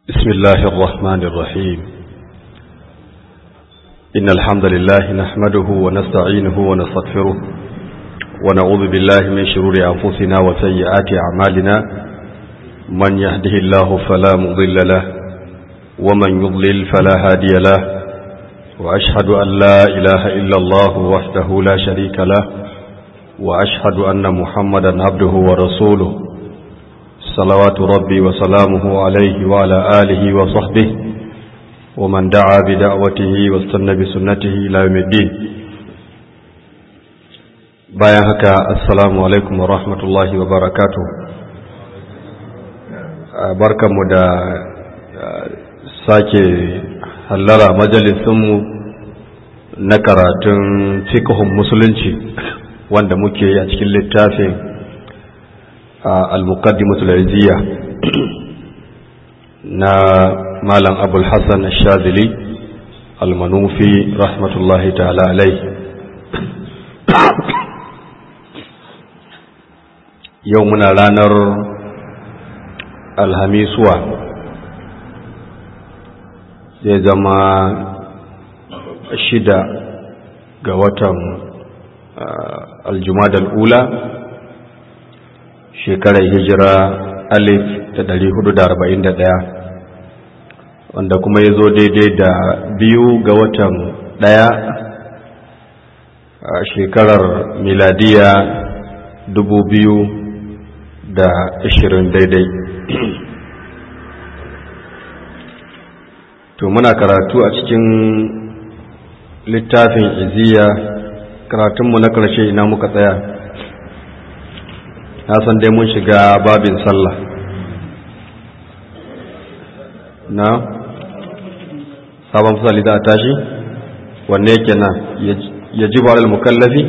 بسم الله الرحمن الرحيم إن الحمد لله نحمده ونستعينه ونستغفره ونعوذ بالله من شرور أنفسنا وسيئات أعمالنا من يهده الله فلا مضل له ومن يضلل فلا هادي له وأشهد أن لا إله إلا الله وحده لا شريك له وأشهد أن محمدا عبده ورسوله صلوات ربي وسلامه عليه وعلى آله وصحبه ومن دعا بدعوته واستنى بسنته إلى يوم الدين bayan haka assalamu alaikum wa rahmatullahi wa barakatu barkanmu da sake hallara majalisunmu na karatun fikihun musulunci wanda muke yi a cikin littafin al-muqaddimatu al-izziya na malam abul hasan ash-shadili al-manufi rahmatullahi ta'ala alai yau muna ranar alhamisuwa zai zama shida ga watan aljumadal ula shekarar hijira alif da dari hudu da arba'in da ɗaya wanda kuma ya zo daidai da biyu ga watan ɗaya a shekarar miladiya dubu biyu da ashirin daidai to muna karatu a cikin littafin iziya karatunmu na ƙarshe ina muka tsaya na san dai mun shiga babin sallah na sabon fasali da a tashi wanne yake na ya ji ba mukallafi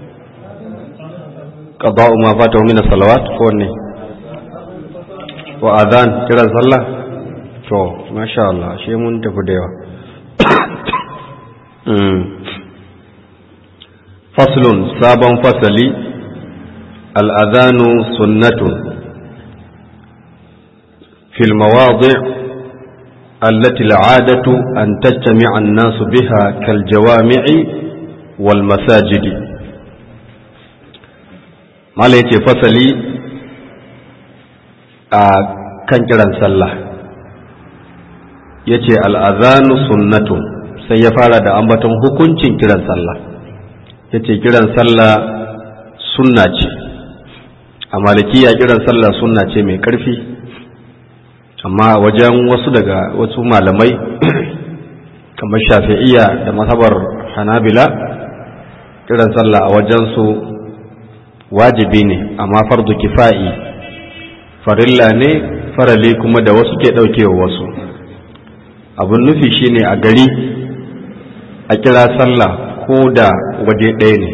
qada'u ma fatahu min as-salawat ko wanne wa adhan kiran sallah to masha Allah shi mun tafi da yawa faslun sabon fasali الأذان سنة في المواضع التي العادة أن تجتمع الناس بها كالجوامع والمساجد ما ليتي فصلي كان كران صلى yace al'azanu sunnatu sai ya fara da ambaton hukuncin kiran sallah yace kiran sallah sunna ce a malikiya kiran sallah sunna ce mai ƙarfi amma wajen wasu daga wasu malamai kamar shafi'iyya da masabar hanabila kiran sallah a wajensu wajibi ne amma fardu kifa'i farilla ne farali kuma da wasu ke ɗaukewa wasu abin nufi shine a gari a kira sallah ko da waje ɗaya ne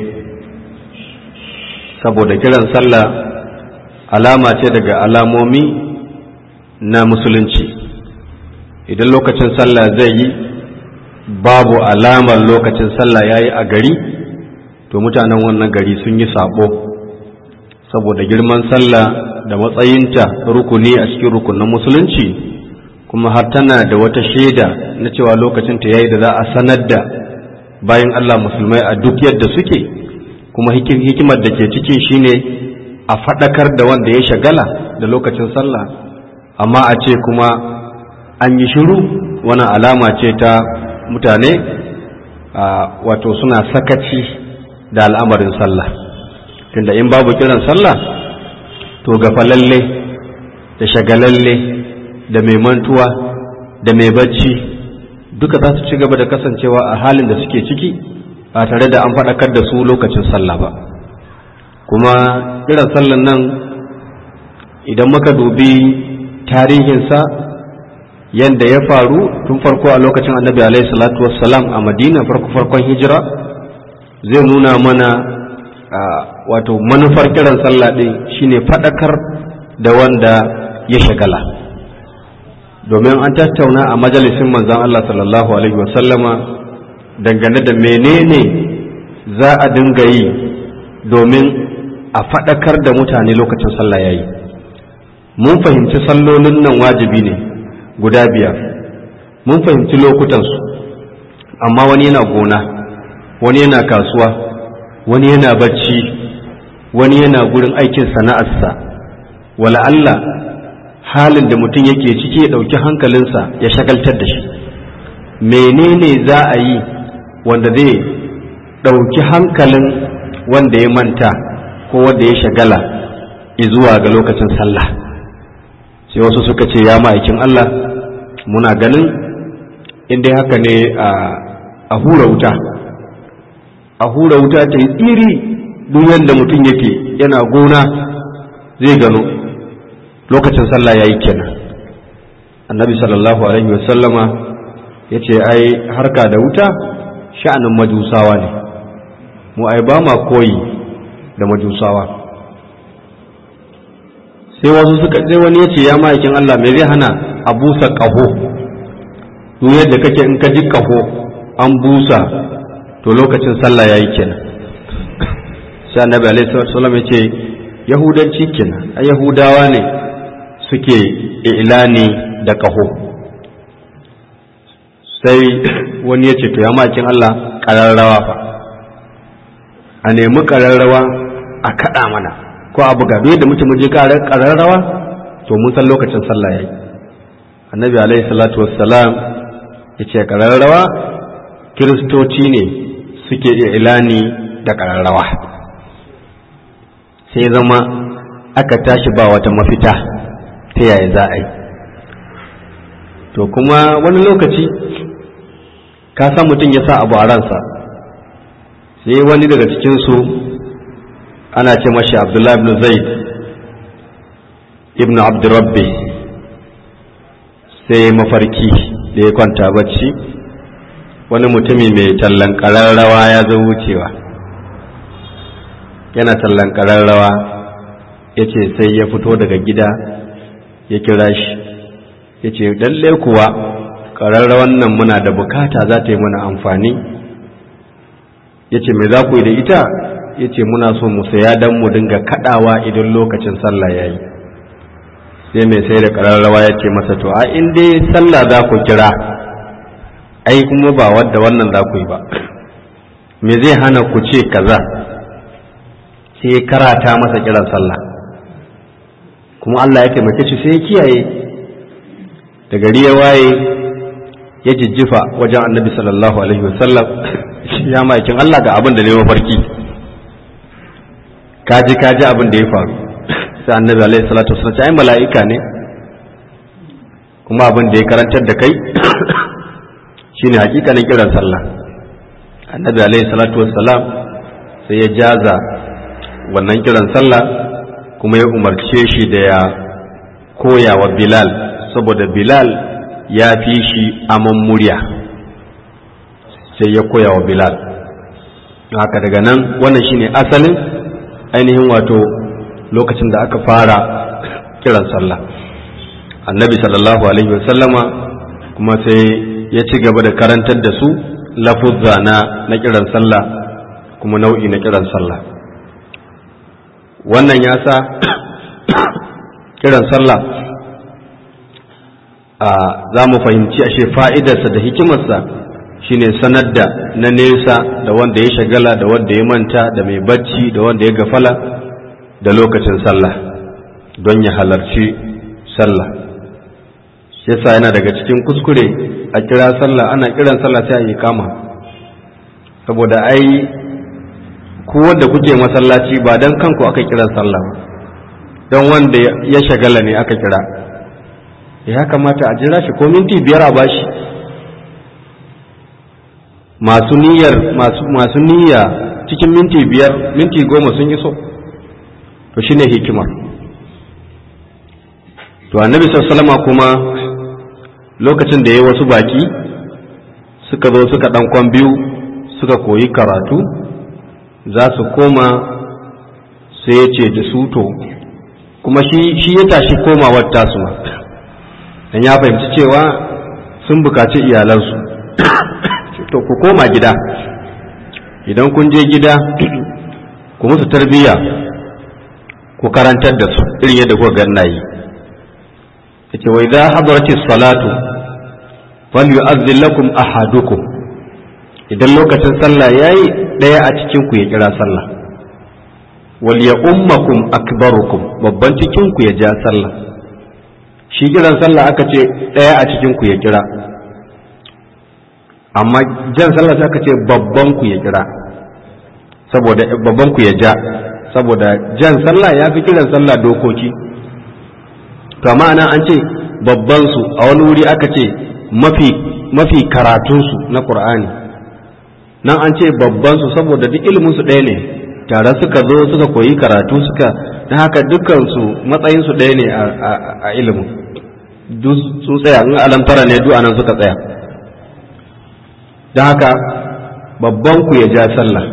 saboda kiran sallah alama ce daga alamomi na musulunci idan lokacin sallah zai yi babu alamar lokacin sallah ya yi a gari to mutanen wannan gari sun yi sabo saboda girman sallah da matsayinta rukuni a cikin rukunin musulunci kuma har tana da wata shaida na cewa lokacinta ya yi da za a sanar da bayan Allah musulmai a duk yadda suke kuma hikimar da ke ciki shine a faɗakar da wanda ya shagala da lokacin sallah amma a ce kuma an yi shiru wani alama ce ta mutane wato suna sakaci da al'amarin sallah tunda in babu kiran sallah to gafalalle da shagalalle da mai mantuwa da mai bacci duka za su ci gaba da kasancewa a halin da suke ciki ba tare da an faɗakar da su lokacin sallah ba kuma kiran sallan nan idan muka dubi tarihinsa yadda ya faru tun farko a lokacin annabi alaihi salatu wassalam a madina farko farkon hijira zai nuna mana wato manufar kiran sallah ɗin shine faɗakar da wanda ya shagala domin an tattauna a majalisin manzan Allah sallallahu alaihi wasallama dangane da menene za a dinga yi domin a faɗakar da mutane lokacin sallah ya yi mun fahimci sallolin nan wajibi ne guda biyar mun fahimci lokutansu amma wani yana gona wani yana kasuwa wani yana bacci wani yana gurin aikin sana'arsa wala Allah halin da mutum yake ciki ya ɗauki hankalinsa ya shagaltar da shi menene za a yi wanda zai ɗauki hankalin wanda ya manta ko wanda ya shagala zuwa ga lokacin sallah sai wasu suka ce ya ma'aikin Allah muna ganin inda haka ne a hura wuta a hura wuta ta yi tsiri duk yadda mutum yake yana gona zai gano lokacin sallah ya yi kenan annabi sallallahu alaihi wasallama ya ce ai harka da wuta sha'anin majusawa ne mu ai ba ma koyi da majusawa sai wasu suka sai wani ya ce ya ma'aikin Allah me zai hana a busa ƙaho duk yadda kake in ka ji ƙaho an busa to lokacin sallah ya yi kenan sai annabi alaihi wasallam ya ce yahudanci kenan a yahudawa ne suke ilani da ƙaho sai wani ya ce to ya makin Allah ƙararrawa fa a nemi ƙararrawa a kaɗa mana ko a buga duk da mutum je ƙararrawa to mun san lokacin sallah yayi annabi alaihi salatu wassalam ya ce ƙararrawa kiristoci ne suke ilani da ƙararrawa sai zama aka tashi ba wata mafita ta yaya za a yi to kuma wani lokaci ka san mutum ya sa abu a ransa sai wani daga cikinsu ana ce mashi abdullahi ibn zaid ibn abdurrabbi sai mafarki da ya kwanta bacci wani mutumi mai tallan ƙararrawa ya zo wucewa yana tallan ƙararrawa ya ce sai ya fito daga gida ya kira shi ya ce lalle kuwa ƙararrawan nan muna da bukata za ta yi mana amfani ya ce mai za ku yi da ita ya ce muna so mu saya don mu dinga kaɗawa idan lokacin sallah ya yi sai mai sai da ƙararrawa ya ce masa to a in dai sallah za ku kira ai kuma ba wadda wannan za ku yi ba me zai hana ku ce kaza sai karata masa kiran sallah kuma Allah ya taimake shi sai ya kiyaye da gari ya waye ya jijjifa wajen annabi sallallahu alaihi wasallam ya makin Allah ga abin da ne mafarki kaji kaji abin da ya faru sai annabi alaihi salatu wasallam ai mala'ika ne kuma abin da ya karantar da kai shine hakikanin kiran sallah annabi alaihi salatu wasallam sai ya jaza wannan kiran sallah kuma ya umarce shi da ya koya wa bilal saboda bilal ya fi shi aman murya sai ya koya wa bilal haka daga nan wannan shine asalin ainihin wato lokacin da aka fara kiran sallah annabi sallallahu alaihi wasallama kuma sai ya ci gaba da karantar da su lafuzza na na kiran sallah kuma nau'i na kiran sallah wannan ya sa kiran sallah za mu fahimci ashe fa'idarsa da hikimarsa shine sanar da na nesa da wanda ya shagala da wanda ya manta da mai bacci da wanda ya gafala da lokacin sallah don ya halarci sallah yasa yana daga cikin kuskure a kira sallah ana kiran sallah sai a yi kama saboda ai ku wanda kuke masallaci ba don kanku aka kiran sallah ba don wanda ya shagala ne aka kira ya kamata a jira shi ko minti biyar a bashi masu niyyar masu niyya cikin minti biyar minti goma sun yi so to shine hikimar to annabi sallama kuma lokacin da ya yi wasu baki suka zo suka ɗan biyu suka koyi karatu za su koma sai ya ce da su to kuma shi ya tashi komawar tasu ma dan ya fahimci cewa sun bukaci iyalansu to ku koma gida idan kun je gida ku musu tarbiyya ku karantar da su irin yadda kuka ganna yi yace wa idza hadaratis salatu falyu'adhdhil lakum ahadukum idan lokacin sallah yayi daya a cikin ku ya kira sallah wal ya ummakum akbarukum babban cikin ku ya ja sallah shi kiran sallah aka ce daya a cikin ku ya kira amma jan sallah sai aka ce babban ku ya kira saboda babban ku ya ja saboda jan sallah ya fi kiran sallah dokoki to amma ana an ce babban su a wani wuri aka ce mafi mafi karatunsu na qur'ani nan an ce babban su saboda duk ilimin su ɗaya ne tare suka zo suka koyi karatu suka na haka dukkan su matsayin su ɗaya ne a ilimin duk su tsaya in alamtara ne duk anan suka tsaya don haka babban ku ya ja sallah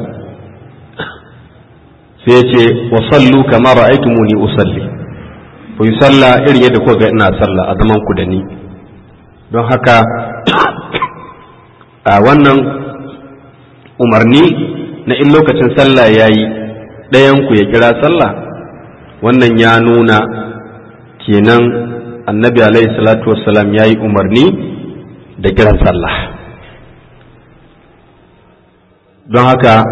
sai ya ce wa sallu kama ra'aytumuni usalli ku yi sallah irin yadda kuka ga ina sallah a zaman ku da ni don haka a wannan umarni na in lokacin sallah ya yi ɗayanku ya kira sallah wannan ya nuna kenan annabi alaihi salatu wassalam ya yi umarni da kiran sallah don haka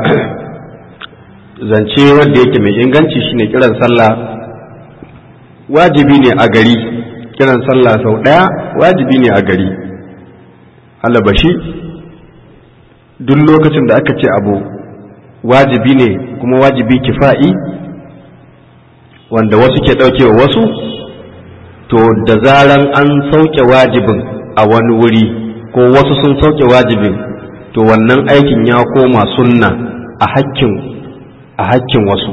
zance wanda yake mai inganci shine kiran sallah wajibi ne a gari kiran sallah sau ɗaya wajibi ne a gari alabashi duk lokacin da aka ce abu wajibi ne kuma wajibi kifa'i wanda wasu ke ɗaukewa wasu to da zaran an sauke wajibin a wani wuri ko wasu sun sauke wajibin to wannan aikin ya koma sunna a hakkin a hakkin wasu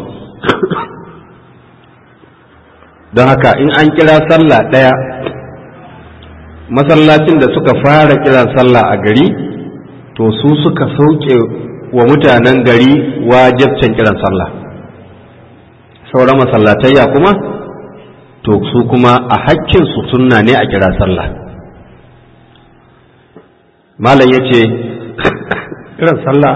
don haka in an kira sallah ɗaya masallacin da suka fara kiran sallah a gari to su suka sauke wa mutanen gari wajibcin kiran sallah sauran masallatayya kuma to su kuma a hakkinsu sunna ne a kira sallah malam ya ce kiran sallah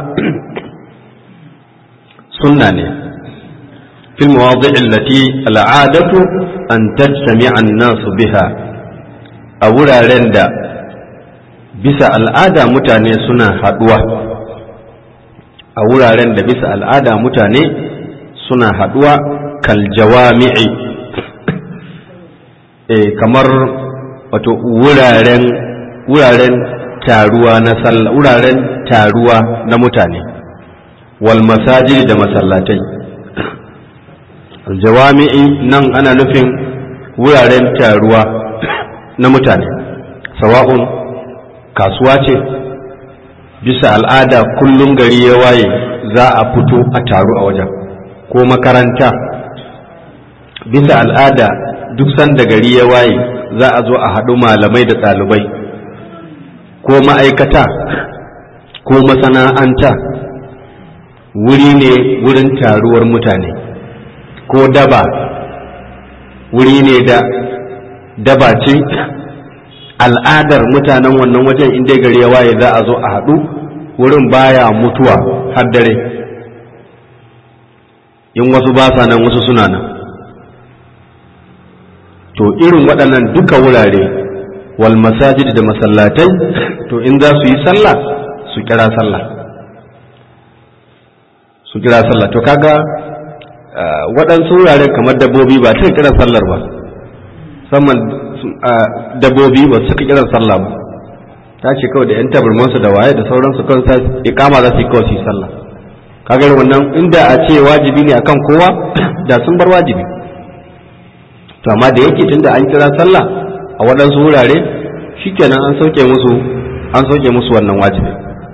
sunna ne في المواضع التي العادة أن تجتمع الناس بها أولا رندا bisa al'ada mutane suna haɗuwa a wuraren da bisa al'ada mutane suna haɗuwa kal jawami'i e, kamar wato wuraren wuraren taruwa na sallah wuraren taruwa na mutane wal masajid da masallatai aljawami'i nan ana nufin wuraren taruwa na mutane sawa'un kasuwa ce bisa al'ada kullum gari ya waye za a fito a taru a wajen ko makaranta bisa al'ada duk sanda gari ya waye za a zo a haɗu malamai da ɗalibai ko ma'aikata ko masana'anta wuri ne wurin taruwar mutane ko daba wuri ne da daba ce al'adar mutanen wannan wajen inda gari ya waye za a zo a haɗu wurin baya mutuwa har dare in wasu ba sa nan wasu suna nan to irin waɗannan duka wurare wal masajid da masallatai to in za su yi sallah su kira sallah su kira sallah to kaga waɗansu wurare kamar dabbobi ba ta kiran sallar ba musamman dabbobi ba suka kiran sallah ba ta ce kawai da yan tabarmansu da waye da sauransu kawai sa ikama za su yi kawai su yi sallah kaga wannan inda a ce wajibi ne akan kowa da sun bar wajibi to amma da yake tunda an kira sallah a waɗansu wurare shikenan an sauke musu an sauke musu wannan wajibi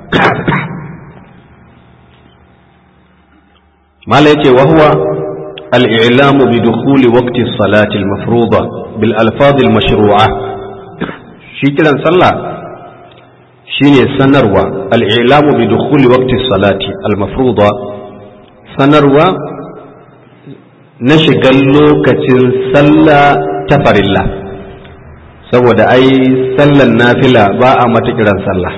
mala yace wa huwa al-i'lamu bi dukhuli waqti as-salati al-mafruḍa bil alfaz al-mashru'a shi kiran sallah shine sanarwa al-i'lamu bi dukhuli waqti as-salati al-mafruḍa sanarwa na shigan lokacin sallah ta farilla saboda ai sallan nafila ba a mata kiran sallah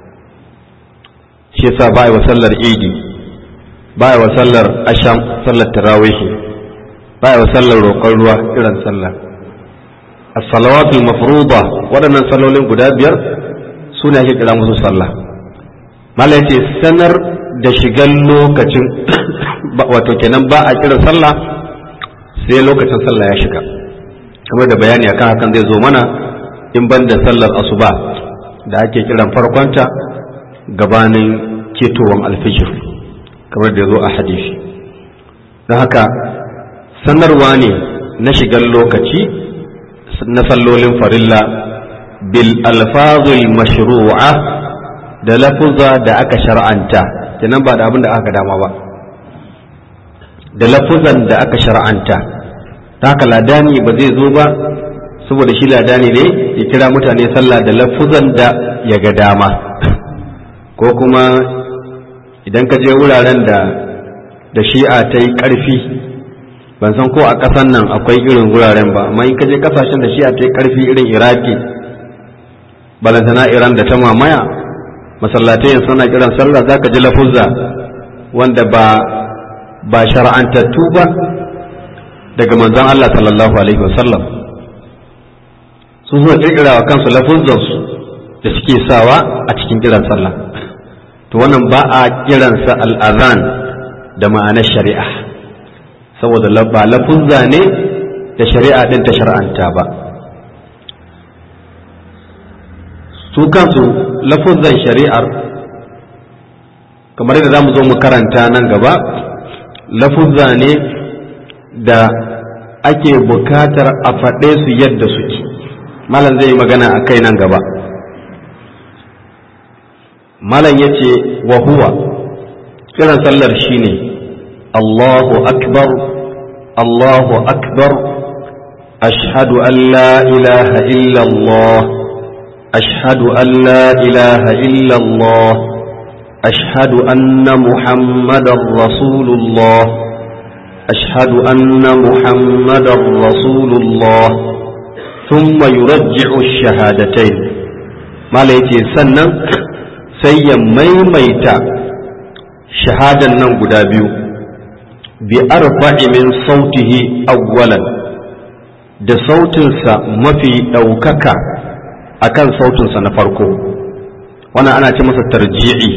shi yasa ba a wa sallar idi ba a wa sallar asham sallar tarawihi ba a wa sallar roƙon ruwa kiran sallah as-salawatul mafruḍa waɗannan sallolin guda biyar su ne ake kira musu sallah mala yace sanar da shigan lokacin wato kenan ba a kira sallah sai lokacin sallah ya shiga kamar da bayani akan hakan zai zo mana in ban da sallar asuba da ake kiran farkonta gabanin ketowan alfijir kamar da ya zo a hadisi don haka sanarwa ne na shigar lokaci na sallolin farilla bil alfazul mashru'a da lafuza da aka shar'anta kenan ba da abin da aka dama ba da lafuzan da aka shar'anta ta haka ladani ba zai zo ba saboda shi ladani ne ya kira mutane sallah da lafuzan da ya ga dama ko kuma idan ka je wuraren da da shi'a ta yi ƙarfi ban san ko a ƙasan nan akwai irin wuraren ba amma in ka je ƙasashen da shi'a ta yi ƙarfi irin iraki balantana iran da ta mamaya masallatai suna kiran sallah za ka ji lafuzza wanda ba ba shar'antattu ba daga manzon Allah sallallahu alaihi wasallam su zuwa kirkira wa kansu lafuzzansu da suke sawa a cikin kiran sallah to wannan ba a kiransa al'azan da ma'anar shari'a saboda ba lafuzza ne da shari'a din ta shar'anta ba su kansu lafuzzan shari'ar kamar yadda za mu zo mu karanta nan gaba lafuzza ne da ake bukatar a faɗe su yadda suke malam zai yi magana a kai nan gaba malam ya ce wa huwa kiran sallar shine Allahu akbar Allahu akbar ashhadu an la ilaha illa Allah ashhadu an la ilaha illa Allah ashhadu anna muhammadar rasulullah ashhadu anna muhammadar rasulullah ثم يرجع الشهادتين ما ليتي سنن sai ya maimaita shahadan nan guda biyu bi arba'i min sautihi awwalan da sautinsa mafi ɗaukaka akan sautinsa na farko wannan ana ce masa tarji'i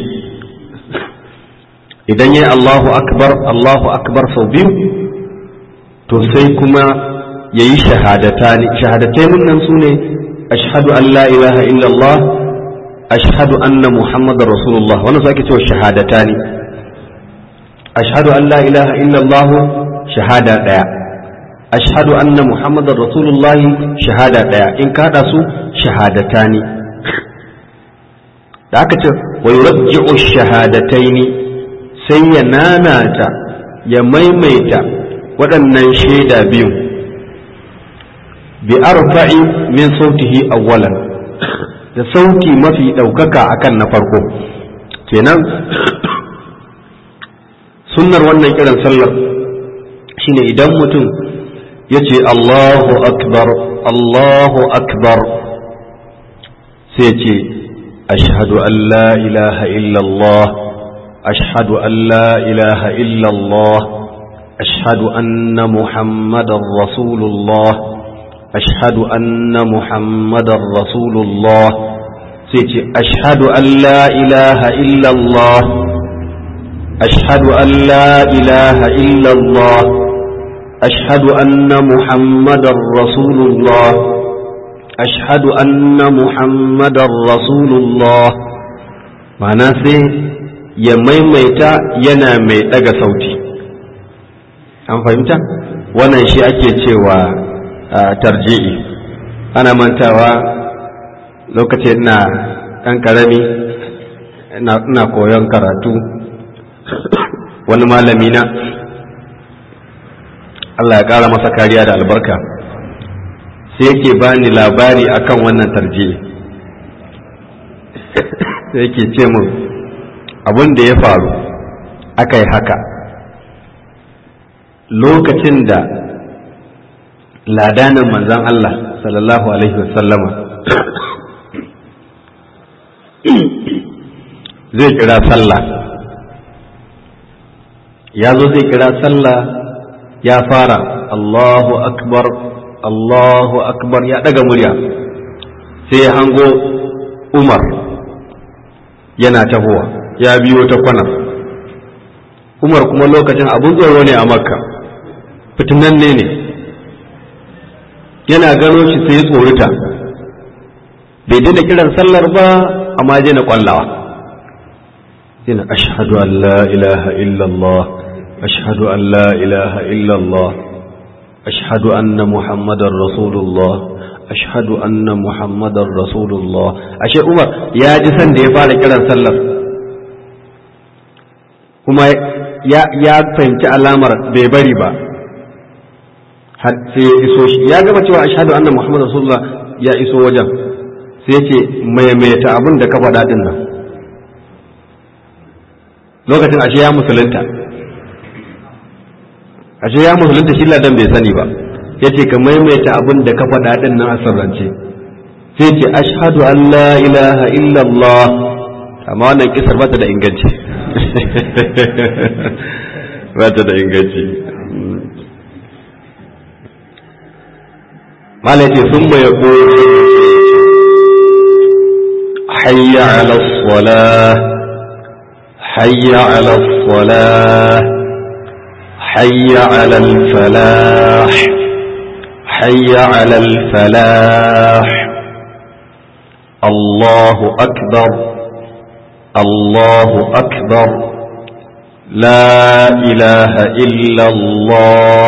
idan yi Allahu akbar Allahu akbar sau biyu to sai kuma ya yi shahadatani shahadatai nan su ne ashhadu an la ilaha illallah ashhadu anna muhammadar rasulullah wannan su ake cewa shahadata ne ashhadu an la ilaha illallah shahada daya ashhadu anna muhammadar rasulullah shahada daya in kada su shahadata ne da aka ce wa yurji'u shahadataini sai ya nanata ya maimaita waɗannan shaida biyu bi arfa'i min sautihi awwalan da sauti mafi ɗaukaka akan na farko kenan sunnar wannan kiran sallar shine idan mutum ya ce Allahu akbar Allahu akbar sai ce ashhadu an la ilaha illallah ashhadu an la ilaha illallah ashhadu anna muhammadar rasulullah ashhadu anna muhammadar rasulullah sai ce ashhadu an la ilaha illallah ashhadu an la ilaha illallah ashhadu anna muhammadar rasulullah ashhadu anna muhammadar rasulullah ma'ana sai ya maimaita yana mai daga sauti an fahimta wannan shi ake cewa tarji'i ana mantawa lokacin na ɗan ƙarami ina koyon karatu wani malami na Allah ya ƙara masa kariya da albarka sai yake bani labari akan wannan tarji'i sai yake ce mun abin da ya faru aka yi haka lokacin da ladanin manzan Allah sallallahu Alaihi wasallama zai kira sallah ya zo zai kira sallah ya fara Allahu akbar Allahu akbar ya daga murya sai ya hango Umar yana tahowa ya biyo ta kwanar Umar kuma lokacin abun tsoro ne a Makka fitinanne ne yana gano shi sai ya tsorita bai daina kiran sallar ba amma je na kwallawa yana ashhadu an la ilaha illallah ashhadu an la ilaha illallah ashhadu anna muhammadar rasulullah ashhadu anna muhammadar rasulullah ashe umar ya ji san da ya fara kiran sallar kuma ya fahimci alamar bai bari ba har sai ya iso shi ya gaba cewa ashhadu anna muhammadar rasulullah ya iso wajen sai ce maimaita abin da ka faɗa ɗin nan lokacin ashe ya musulunta ashe ya musulunta shi ladan bai sani ba ya ce ka maimaita abin da ka faɗa ɗin nan a sirrance sai ce ashhadu an la ilaha illallah amma wannan kisar ba ta da inganci ba ta da inganci malai ce sun mai حي على الصلاة حي على الصلاة حي على الفلاح حي على الفلاح الله أكبر الله أكبر لا إله إلا الله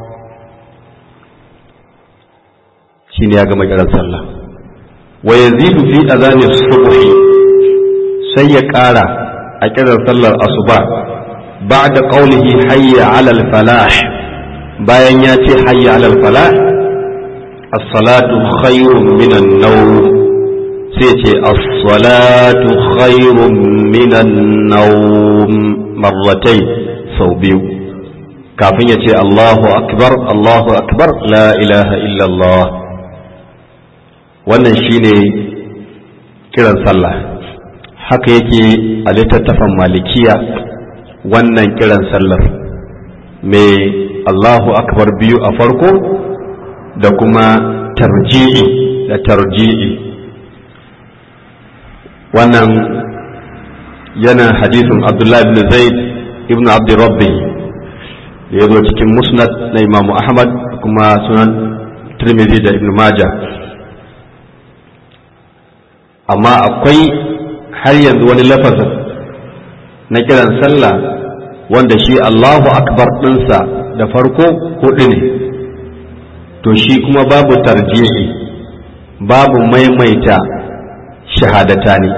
شيني يا جماعة الله ويزيد في أذان الصبح سيكارا أكذا صلى الأصبع بعد قوله حي على الفلاح bayan ya ce hayya alal falah as-salatu khairun minan nawm sai ce as-salatu khairun minan nawm marratai sau biyu kafin ya ce Allahu akbar Allahu akbar la ilaha illallah wannan shine kiran sallah haka yake a littattafan malikiya wannan kiran sallar mai Allahu akbar biyu a farko da kuma tarji'i da tarji'i wannan yana hadisin Abdullahi ibn Zaid ibn Abdi Rabbi da ya zo cikin musnad na Imamu Ahmad kuma sunan Tirmidhi da Ibn Majah amma akwai har yanzu wani lafazin na kiran sallah wanda shi Allahu akbar ɗinsa da farko hudu ne to shi kuma babu tarjihi babu maimaita shahadata ne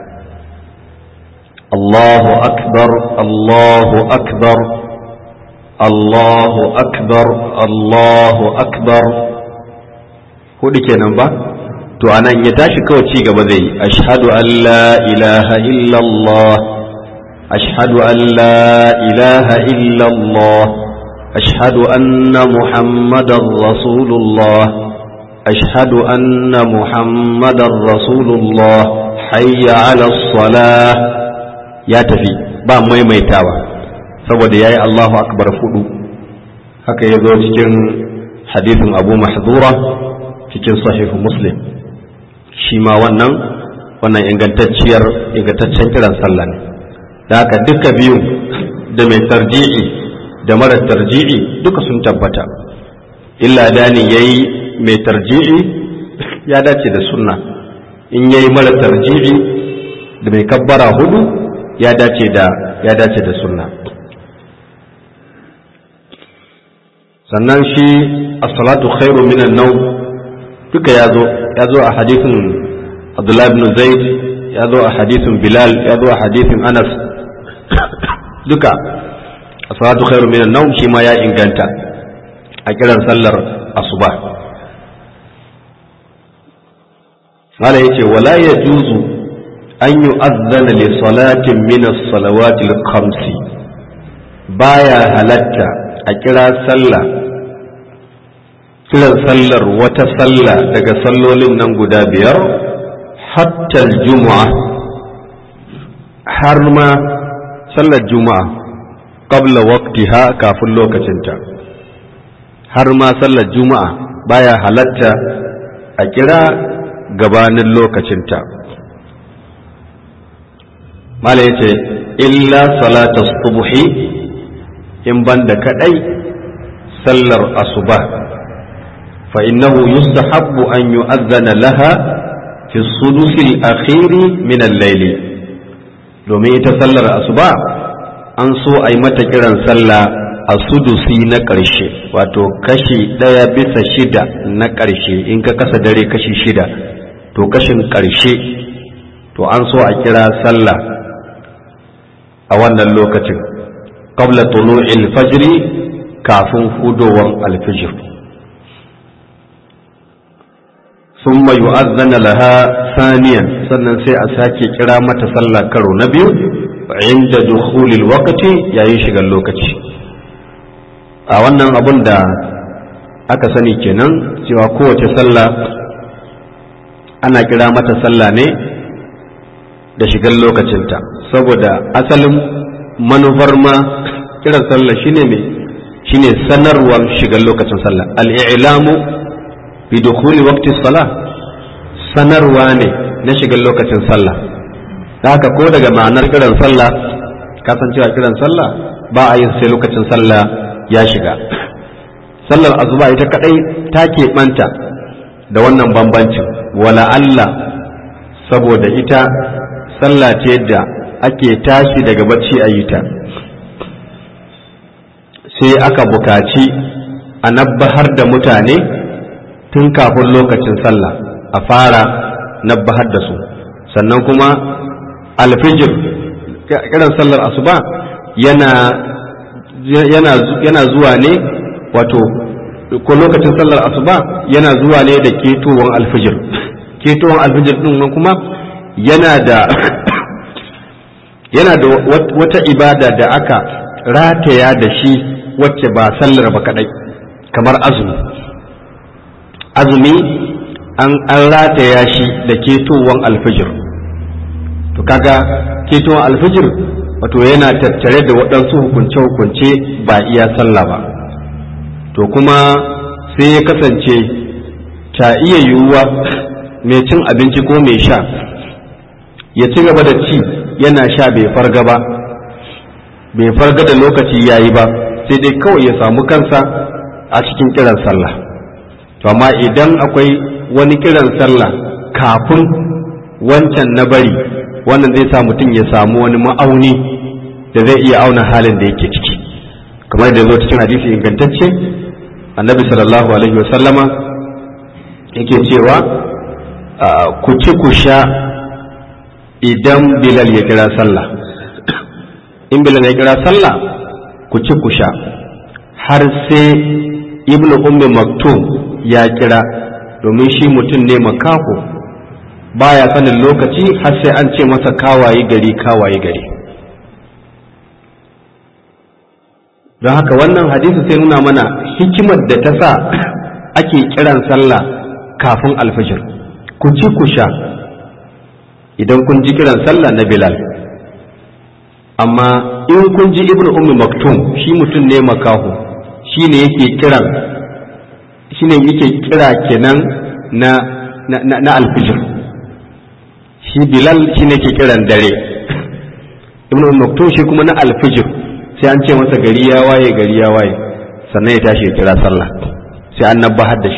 Allahu akbar Allahu akbar Allahu akbar Allahu akbar hudu kenan ba to anan ya tashi kawai ci gaba zai yi ashhadu an la ilaha illallah ashhadu an la ilaha illallah ashhadu anna muhammadar rasulullah ashhadu anna muhammadar rasulullah hayya ala salah ya tafi ba maimaitawa saboda yayi Allahu akbar fudu haka ya zo cikin hadisin Abu Mahdura cikin sahihu Muslim shi ma wannan wannan ingantacciyar ingantaccen kiran sallah ne da haka duka biyu da mai tarji'i da mara tarji'i duka sun tabbata illa dani yayi mai tarji'i ya dace da sunna in yayi mara tarji'i da mai kabbara hudu ya dace da ya dace da sunna sannan shi as-salatu khairu minan nawm duka ya zo ya zo a hadithin Abdullah ibn Zaid ya zo a hadithin Bilal ya zo a hadithin Anas duka as-salatu khairu minan nawm shi ma ya inganta a kiran sallar asuba Mala yace wala yajuzu an yu'adhdhana li salatin min as-salawati al-khamsi baya halatta a kira sallah kiran sallar wata sallah daga sallolin nan guda biyar hatta juma'a har ma sallar juma'a qabla waqtiha kafin lokacinta har ma sallar juma'a baya halatta a kira gabanin lokacinta mala ya ce illa salata subhi in banda kadai sallar asuba fa innahu yustahabbu an yu'adhana laha fi sudusi al-akhiri min al-layli domin ita sallar asuba an so a yi mata kiran sallah a sudusi na ƙarshe wato kashi ɗaya bisa shida na ƙarshe in ka kasa dare kashi shida to kashin ƙarshe to an so a kira sallah a wannan lokacin qabla tulu'il fajri kafin hudowar alfijir ثم يؤذن لها ثانيا sannan sai a sake kira mata sallah karo na biyu inda dukhulil waqti yayin shigar lokaci a wannan abun da aka sani kenan cewa kowace sallah ana kira mata sallah ne da shigar lokacinta saboda asalin manufar ma kiran sallah shine me shine sanarwar shigar lokacin sallah al-i'lamu bi dukhuli waqti salah sanarwa ne na shigar lokacin sallah haka ko daga ma'anar kiran sallah kasancewa kiran sallah ba a yin sai lokacin sallah ya shiga sallar azuba ita kadai ta keɓanta da wannan bambancin wala Allah saboda ita sallah ce da ake tashi daga bacci a yi ta sai aka bukaci a nabbahar da mutane tun kafin lokacin sallah a fara nabbahar da su sannan kuma alfijir kiran sallar asuba yana yana zuwa ne wato ko lokacin sallar asuba yana zuwa ne da ketowar alfijir ketowar alfijir din kuma yana da yana da wata ibada da aka rataya da shi wacce ba sallar ba kadai kamar azumi azumi an rataya shi da ketowar alfijir to kaga ketowar alfijir wato yana tattare da waɗansu hukunce-hukunce ba iya sallah ba to kuma sai ya kasance ta iya yiwuwa mai cin abinci ko mai sha ya ci gaba da ci yana sha bai farga ba bai farga da lokaci ya yi ba sai dai kawai ya samu kansa a cikin kiran sallah to amma idan akwai wani kiran sallah kafin wancan na bari wannan zai sa mutum ya samu wani ma'auni da zai iya auna halin da yake ciki kamar da zo cikin hadisi ingantacce annabi sallallahu alaihi wasallama yake cewa ku ci ku sha idan bilal ya kira sallah in bilal ya kira sallah ku ci ku sha har sai ibn ummi maktum ya kira domin shi mutum ne makaho baya sanin lokaci har sai an ce masa kawaye gari kawaye gari don haka wannan hadisi sai nuna mana hikimar da ta sa ake kiran sallah kafin alfajir ku ci ku sha idan kun ji kiran sallah na bilal amma in kun ji ibnu ummi maktum shi mutum ne makaho shi ne yake kiran shi ne yake kira kenan na na, na, na alfijir shi bilal shi ne ke kiran dare ibnu ummi maktum shi kuma na alfijir sai an ce masa gari ya waye gari ya waye sannan ya tashi ya kira sallah sai an nabbahar da shi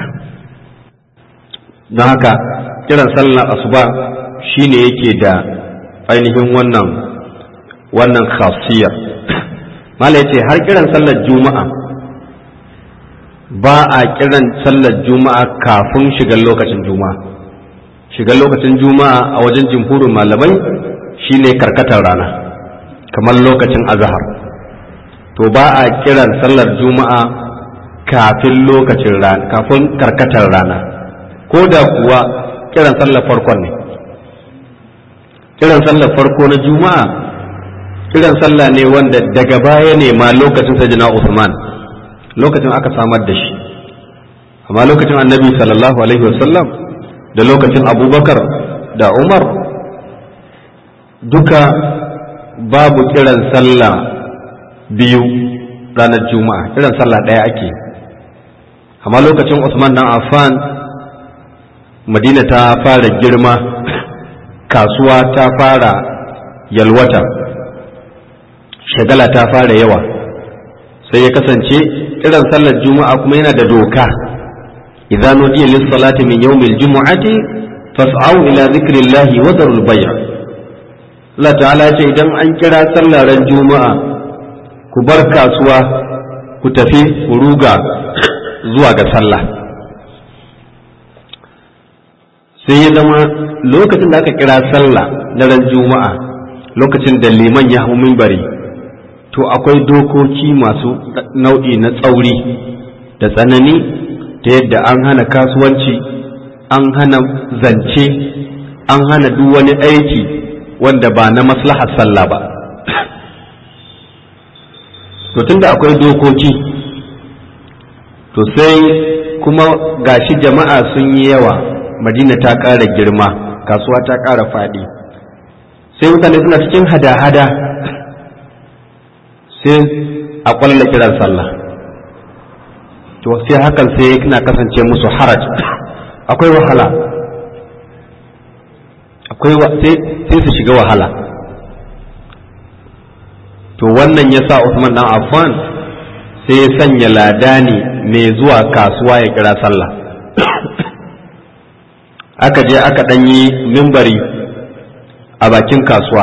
don haka kiran sallah asuba shine yake da ainihin wannan wannan khasiyar mala yace har kiran sallar juma'a ba a kiran sallar juma'a kafin shigar lokacin juma'a shigar lokacin juma'a a wajen jimhurin malamai shine karkatar rana kamar lokacin azahar to ba a kiran sallar juma'a kafin lokacin rana kafin karkatar rana ko da kuwa kiran sallar farkon ne kiran sallar farko na juma'a kiran sallah ne wanda daga baya ne ma lokacin sajina Usman lokacin aka samar da shi amma lokacin annabi sallallahu alaihi wasallam da lokacin abubakar da umar duka babu kiran sallah biyu ranar juma'a kiran sallah ɗaya ake amma lokacin Usman dan Affan Madina ta fara girma kasuwa ta fara yalwata shagala ta fara yawa sai ya kasance kiran sallar juma'a kuma yana da doka idza nudiya lis salati min yawmil jumu'ati fas'au ila dhikrillahi wa dharul bay' Allah ta'ala ce idan an kira sallar juma'a ku bar kasuwa ku tafi ku ruga zuwa ga sallah sai ya zama lokacin da aka kira sallah na ran juma'a lokacin da liman ya hau mimbari to akwai dokoki masu nau'i na tsauri da tsanani ta yadda an hana kasuwanci an hana zance an hana duk wani aiki wanda ba na maslahar sallah ba to tunda akwai dokoki to sai kuma gashi jama'a sun yi yawa madina ta ƙara girma kasuwa ta ƙara faɗi sai mutane suna cikin hada-hada sai a ƙwalla kiran sallah to sai hakan sai na kasance musu haraj akwai wahala akwai sai su shiga wahala to wannan ya sa Usman dan Affan sai ya sanya ladani mai zuwa kasuwa ya kira sallah aka je aka ɗanyi mimbari a bakin kasuwa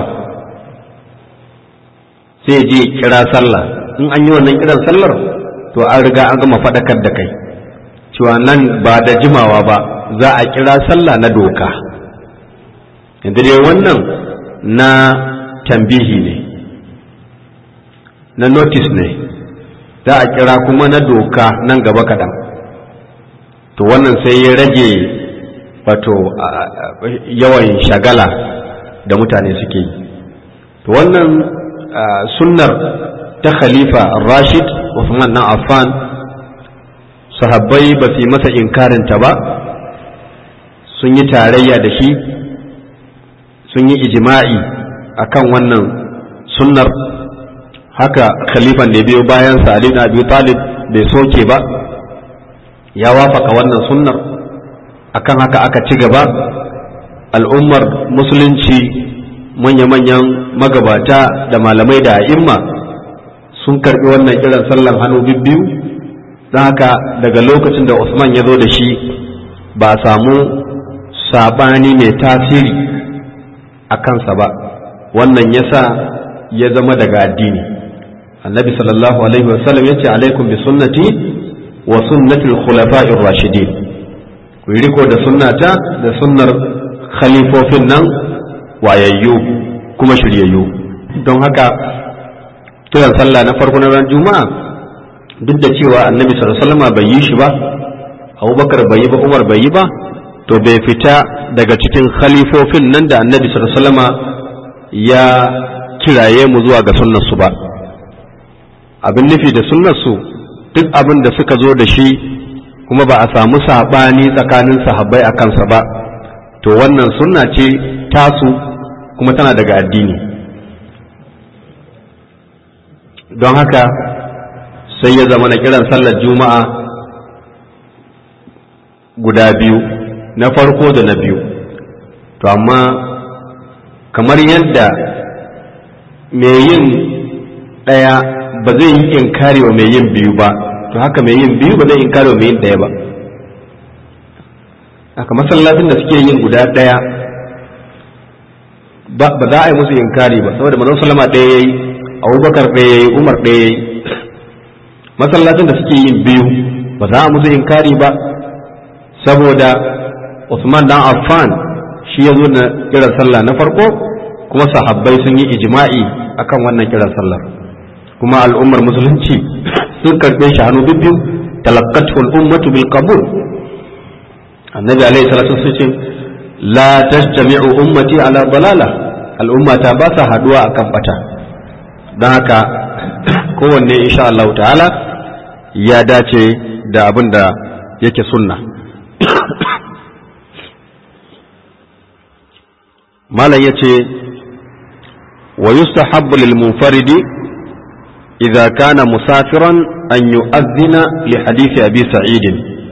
sai je kira sallah in an yi wannan kiran sallar to an riga an gama faɗakar da kai cewa nan ba da jimawa ba za a kira sallah na doka yanzu dai wannan na tambihi ne na notice ne za a kira kuma na doka nan gaba kaɗan to wannan sai ya rage wato yawan shagala da mutane suke yi to wannan sunnar ta khalifa rashid Uthman na Affan sahabbai ba su yi masa inkarinta ba sun yi tarayya da shi sun yi ijima'i akan wannan sunnar haka khalifan da biyo bayan Ali na Abi Talib bai soke ba ya wafaka wannan sunnar akan haka aka ci gaba al'ummar musulunci manya-manyan magabata da malamai da a'imma sun karbi wannan kiran sallan hannu bibbiyu don haka daga lokacin da Usman ya zo da shi ba a samu sabani mai tasiri a kansa ba wannan yasa ya zama daga addini annabi sallallahu alaihi wasallam ya ce alaikum bi sunnati wa sunnati al-khulafa'ir rashidin ku yi riko da sunnata da sunnar khalifofin nan wayayyu kuma shiryayyu don haka kiran sallah na farko na ran juma'a duk da cewa annabi sallallahu alaihi wasallam bai yi shi ba abubakar bai yi ba umar bai yi ba to bai fita daga cikin khalifofin nan da annabi sallallahu alaihi wasallam ya kiraye mu zuwa ga sunnar su ba abin nufi da sunnar su duk abin da suka zo da shi kuma ba a samu sabani tsakanin sahabbai a kansa ba to wannan sunna ce tasu kuma tana daga addini don haka sai ya zama na kiran sallar juma'a guda biyu na farko da na biyu to amma kamar yadda mai yin ɗaya ba zai yi inkari wa mai yin biyu ba to haka mai yin biyu ba zai inkari wa mai yin ɗaya ba haka masallacin da suke yin guda ɗaya ba za a yi musu inkari ba saboda manzon sallama ɗaya yayi abubakar ɗaya yayi umar ɗaya yayi masallacin da suke yin biyu ba za a musu inkari ba saboda Usman dan Affan shi ya zo na kiran sallah na farko kuma sahabbai sun yi ijma'i akan wannan kiran sallar kuma al'ummar musulunci sun karɓe shi hannu bibbiyu talaqqatu al-ummatu bil qabul annabi alaihi salatu wasallam la tajtami'u ummati ala dalala al'ummata ba sa haduwa akan bata don haka kowanne insha Allah ta'ala ya dace da abin da yake sunna malam ya ce wa yustahabbu lil munfaridi idza kana musafiran an yu'adhdhina li hadisi abi sa'id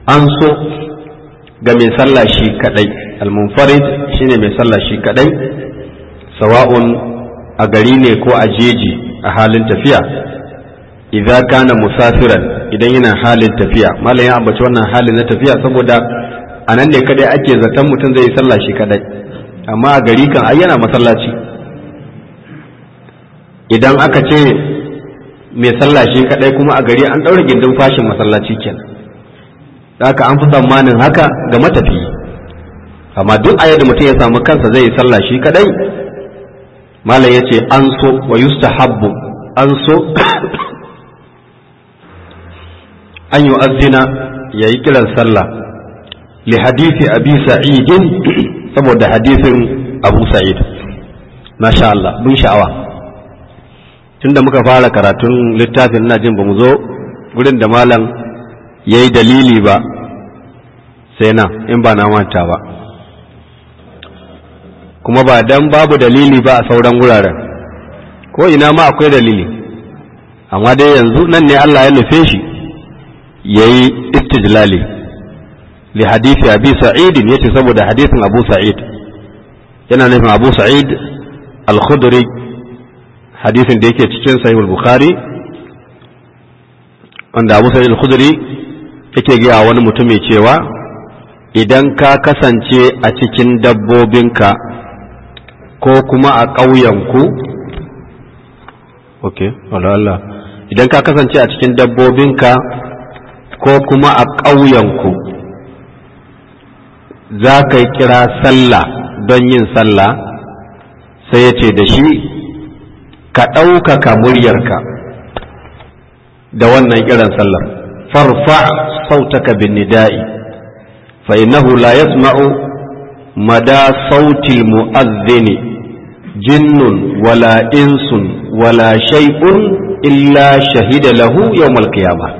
an so ga mai sallah shi kadai al-munfarid shine mai sallah shi kadai sawa'un a gari ne ko a jeji a halin tafiya idza kana musafiran idan yana halin tafiya malam ya ambaci wannan halin na tafiya saboda a nan ne kadai ake zaton mutum zai yi sallah shi kadai amma a gari kan ai yana masallaci idan aka ce mai sallah shi kadai kuma a gari an ɗaura gindin fashin masallaci kenan haka an fi tsammanin haka ga matafiyi amma duk a yadda mutum ya samu kansa zai yi sallah shi kadai malam ya ce an so wa yustahabbu an so an yi azina ya yi kiran sallah li hadisi abi sa'idin saboda hadisin abu sa'id masha Allah bin sha'awa tunda muka fara karatun littafin ina jin ba mu zo gurin da malam ya yi dalili ba sai nan in ba na manta ba kuma ba dan babu dalili ba a sauran wuraren ko ina ma akwai dalili amma dai yanzu nan ne Allah ya nufe shi ya yi istijlali li hadisi abi sa'idin yace saboda hadisin abu sa'id yana nufin abu sa'id al-khudri hadisin da yake cikin sahih bukhari wanda abu sa'id al-khudri yake gaya wani mutumi cewa idan ka kasance a cikin dabbobinka ko kuma a ƙauyenku ok Allah idan ka kasance a cikin dabbobinka ko kuma a ƙauyenku za ka yi kira sallah don yin sallah sai ya ce da shi ka ɗaukaka muryarka da wannan kiran sallar farfa sautaka bin nida'i fa innahu la yasma'u mada sautil mu'adhdhini jinnun wala insun wala shay'un illa shahida lahu yawmal qiyamah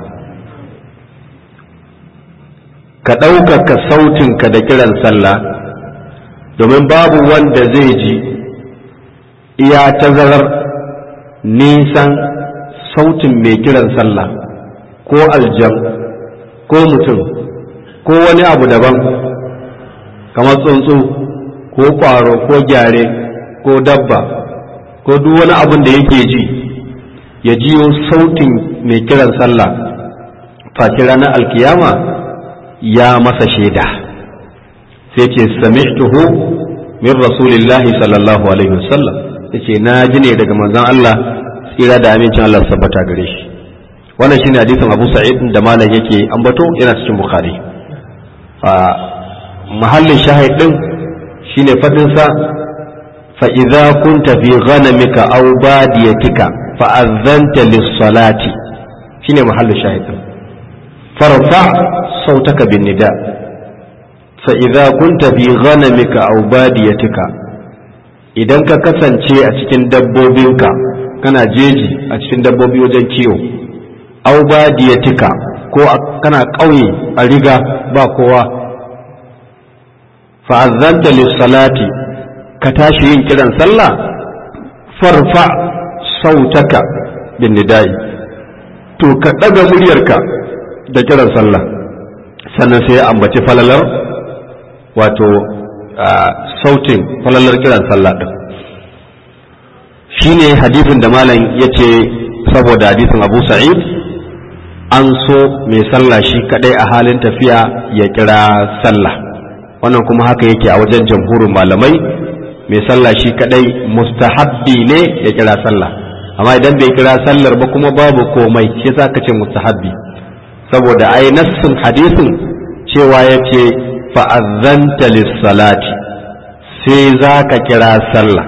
ka ɗaukaka sautinka da kiran sallah domin babu wanda zai ji iya tazarar nisan sautin mai kiran sallah ko aljan ko mutum ko wani abu daban kamar tsuntsu ko ƙwaro ko gyare ko dabba ko duk wani abun da yake ji ya jiyo sautin mai kiran sallah face ranar alkiyama ya masa shaida sai ce sami'tuhu min rasulillahi sallallahu alaihi wasallam yace na ji ne daga manzon Allah tsira da amincin Allah sabbata gare shi wannan shine hadisin Abu Sa'id da malam yake ambato yana cikin Bukhari a mahallin shahid din shine fadin sa fa idza kunta fi ghanamika aw badiyatika fa azanta lis-salati shine mahallin shahid din farfa sautaka bin nida fa idza kunta fi ghanamika aw badiyatika idan ka kasance a cikin dabbobinka kana jeji a cikin dabbobi wajen kiwo au badiyatika ko kana ƙauye a riga ba kowa fa'azzanta lissalati ka tashi yin kiran sallah farfa sautaka bin nidai to ka ɗaga muryarka da kiran sallah sannan sai ya ambaci falalar wato sautin falalar kiran sallah ɗin shine hadisin da malam ya ce saboda hadisin abu sa'id an so mai sallah shi kadai a halin tafiya ya kira sallah wannan kuma haka yake a wajen jamhurin malamai mai sallah shi kadai mustahabbi ne ya kira sallah amma idan bai kira sallar ba kuma babu komai shi yasa ka ce mustahabbi saboda ai nassin hadisin cewa ya ce fa'azzanta lis-salati sai za ka kira sallah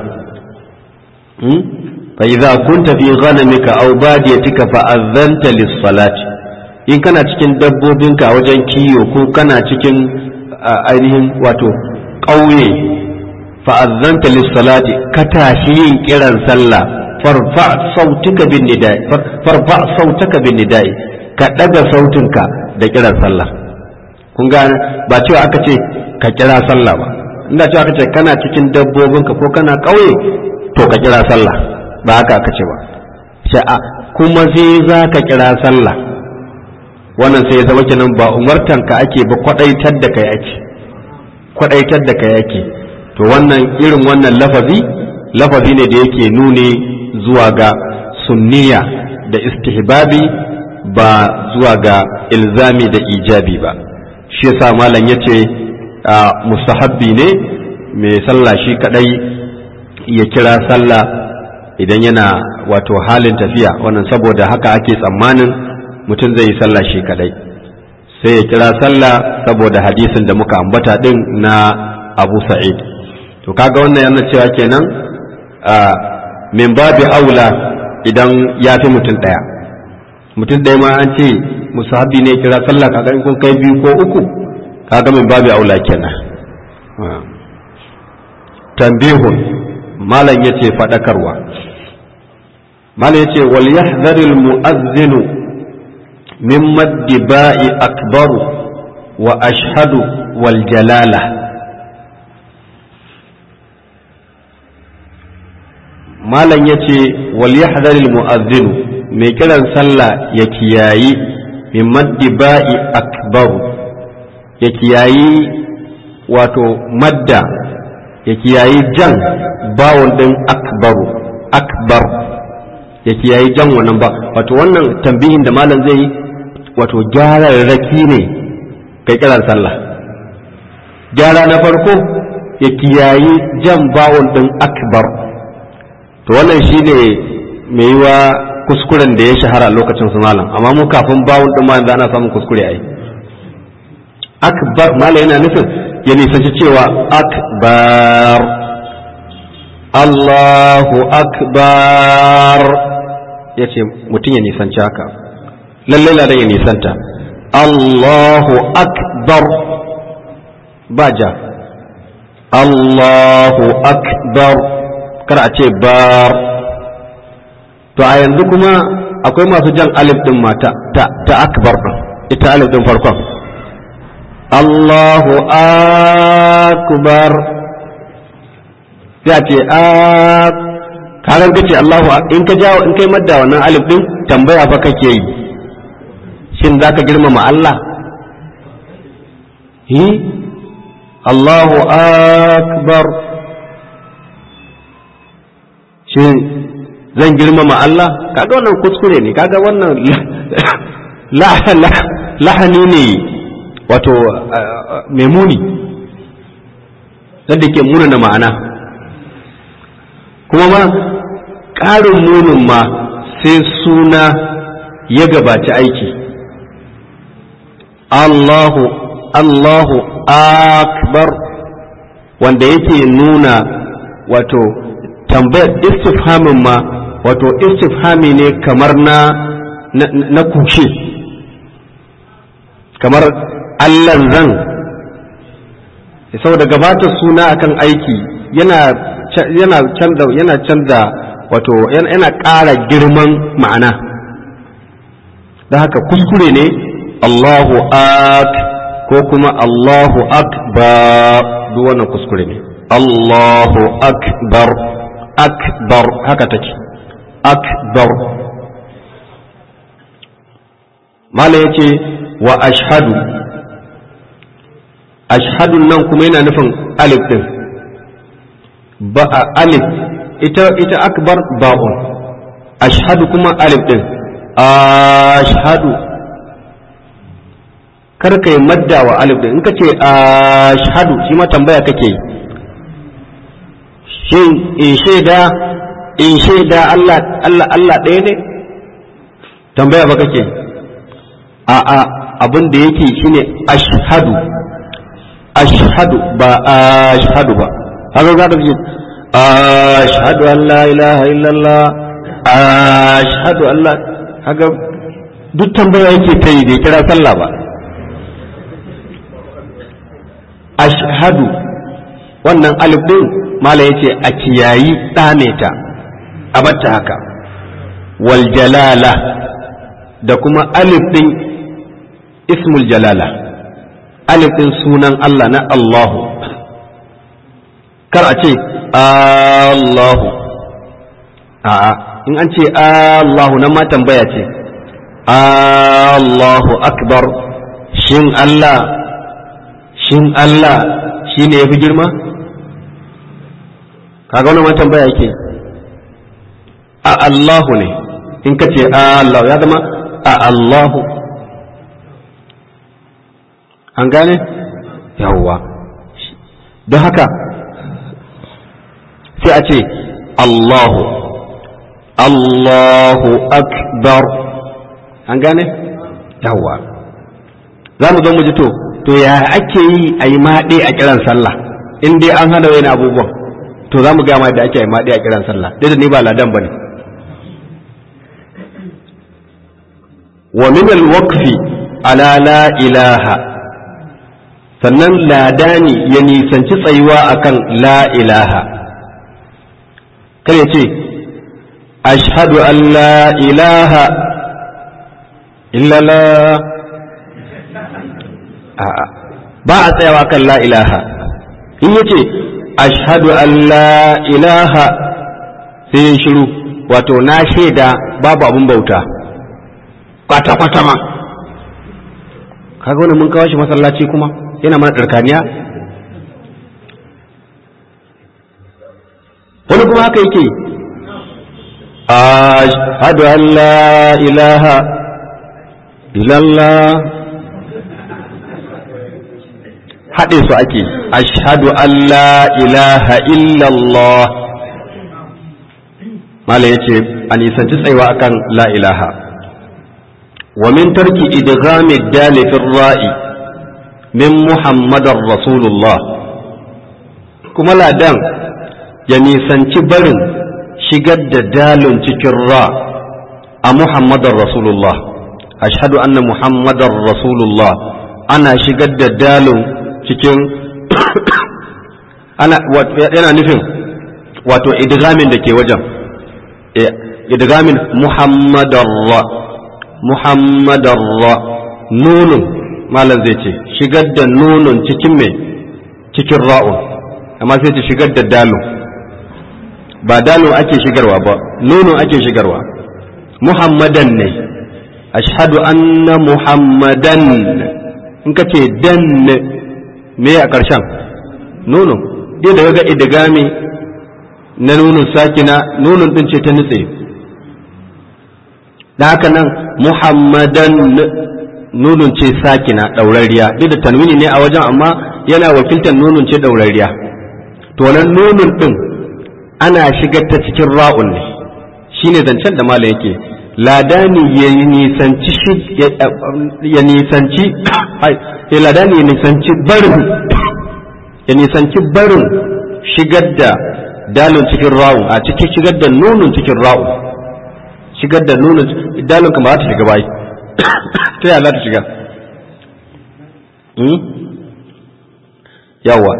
fa idza kunta fi ghanamika aw badiyatika fa azanta lis-salati in kana cikin dabbobinka a wajen kiyo ko kana cikin ainihin wato ƙauye fa azanta lis-salati ka tashi yin kiran sallah farfa sautuka bin nidai farfa sautaka bin nidai ka daga sautinka da kiran sallah kun gane ba cewa aka ce ka kira sallah ba inda cewa aka ce kana cikin dabbobinka ko kana ƙauye to ka kira sallah ba haka aka ce ba sha'a kuma sai za ka kira sallah wannan sai ya zama kenan ba umartanka ake ba kwadaitar da kai ake kwadaitar da kai ake to wannan irin wannan lafazi lafazi ne da yake nuni zuwa ga sunniya da istihbabi ba zuwa ga ilzami da ijabi ba shi yasa malam yace mustahabbi ne mai sallah shi kadai ya kira sallah idan yana wato halin tafiya wannan saboda haka ake tsammanin mutum zai yi sallah shi kadai sai ya kira sallah saboda hadisin da muka ambata din na abu sa'id to kaga wannan yana cewa kenan min babi aula idan ya fi mutum ɗaya mutum ɗaya ma an ce musahabi ne kira sallah kaga in kun kai biyu ko uku kaga min babi aula kenan tambihun malam yace faɗakarwa malam yace wal yahdharil mu'adhdhinu min maddi ba'i akbaru wa ashhadu wal jalala malam ya ce wal yahdharil mu'adhdhin mai kiran sallah ya kiyayi min maddi ba'i akbaru ya kiyayi wato madda ya kiyayi jan bawon din akbaru akbar ya kiyayi jan wannan ba wato wannan tambihin da malam zai yi wato gyararraki ne kai kiran sallah gyara na farko ya kiyayi jan bawon din akbar to wannan shi ne mai yi wa kuskuren da ya shahara lokacin su malam amma mu kafin bawon ɗin ma ana samun kuskure ai akbar malam yana nufin ya nisanci cewa akbar Allahu akbar ya ce mutum ya nisanci haka lallai ladan ya nisanta Allahu akbar ba ja Allahu akbar kar a ce bar to a yanzu kuma akwai masu jan alif din mata ta, ta akbar din ita alif din farkon Allahu akbar sai a ce a karan kace Allahu in ka jawo in kai madda wannan alif din tambaya fa kake yi shin zaka girmama Allah hi Allahu akbar shin zan girmama Allah kaga wannan kuskure ne kaga wannan lahani ne wato mai muni da ke munana ma'ana kuma ma ƙarin munin ma sai suna ya gabaci aiki Allahu Allahu akbar wanda yake nuna wato tambayar istifhamin ma wato istifhami ne kamar na na kushe kamar allan zan saboda gabata suna akan aiki yana yana canza yana canza wato yana ƙara girman ma'ana da haka kuskure ne Allahu ak ko kuma Allahu akbar duk wannan kuskure ne Allahu akbar akbar haka take akbar mala ya ce wa ashhadu ashhadun nan kuma yana nufin alif din ba a alif ita ita akbar ba'un ashhadu kuma alif din ashhadu kar kai madda wa alif din in ka ce ashhadu shi ma tambaya kake yi shin in shaida in shaida Allah Allah Allah ɗaya ne tambaya ba kake a a abin da yake shine ashhadu ashhadu ba ashhadu ba haka za ka ce ashhadu an la ilaha illallah ashhadu an la haka duk tambaya yake ta yi bai kira sallah ba ashhadu wannan alif din mala yace a kiyayi ɗame ta a batta haka wal jalala da kuma alif din ismul jalala alif din sunan Allah na Allahu kar a ce Allahu a'a in an ce Allahu nan ma tambaya ce Allahu akbar shin Allah shin Allah shi ne ya fi girma kaga wani ma tambaya yake a Allahu ne in ka ce Allah ya zama a Allahu an gane yawwa don haka sai a ce Allahu Allahu akbar an gane yawwa za mu zo mu ji to to ya ake yi a yi maɗe a kiran sallah in dai an hana wani abubuwan to za mu gama da ake yi maɗe a kiran sallah dai da ni ba ladan ba ne wa min alwaqfi ala la ilaha sannan ladani ya nisanci tsayuwa akan la ilaha kar ya ce ashhadu an la ilaha illallah a'a ba a tsayawa kan la ilaha in yace ashhadu an la ilaha sai ya shiru wato na shaida babu abun bauta kwata kwata ma kaga wani mun kawo shi masallaci kuma yana mana ɗarkaniya wani kuma haka yake ashhadu an la ilaha illallah haɗe su ake ashhadu an la ilaha illallah mala ya ce a nisanci tsayuwa akan la ilaha wa min tarki idghami dali fi ra'i min muhammadar rasulullah kuma ladan ya nisanci barin shigar da dalin cikin ra a muhammadar rasulullah ashhadu anna muhammadar rasulullah ana shigar da dalin cikin ana yana nufin wato idgamin da ke wajen idgamin muhammadarra muhammadarra nunun malam zai ce shigar da nunun cikin mai cikin ra'un amma sai ce shigar da dalun ba dalun ake shigarwa ba nunun ake shigarwa muhammadan ne ashhadu anna muhammadan in ka ce dan me a ƙarshen nono dai da ga idigami na nunun sakina nunun din ce ta nutse da haka nan muhammadan nunun ce sakina ɗaurariya duk da tanwini ne a wajen amma yana wakiltar nunun ce ɗaurariya to nan nunun din ana shigar ta cikin ra'un ne shine zancen da mala yake ladani ya nisanci ya nisanci ladani ya nisanci barin ya nisanci barin shigar da dalin cikin rawun a cikin shigar da nunun cikin rawun shigar da nunun dalin kuma ta shiga bai ta yaya za ta shiga yawa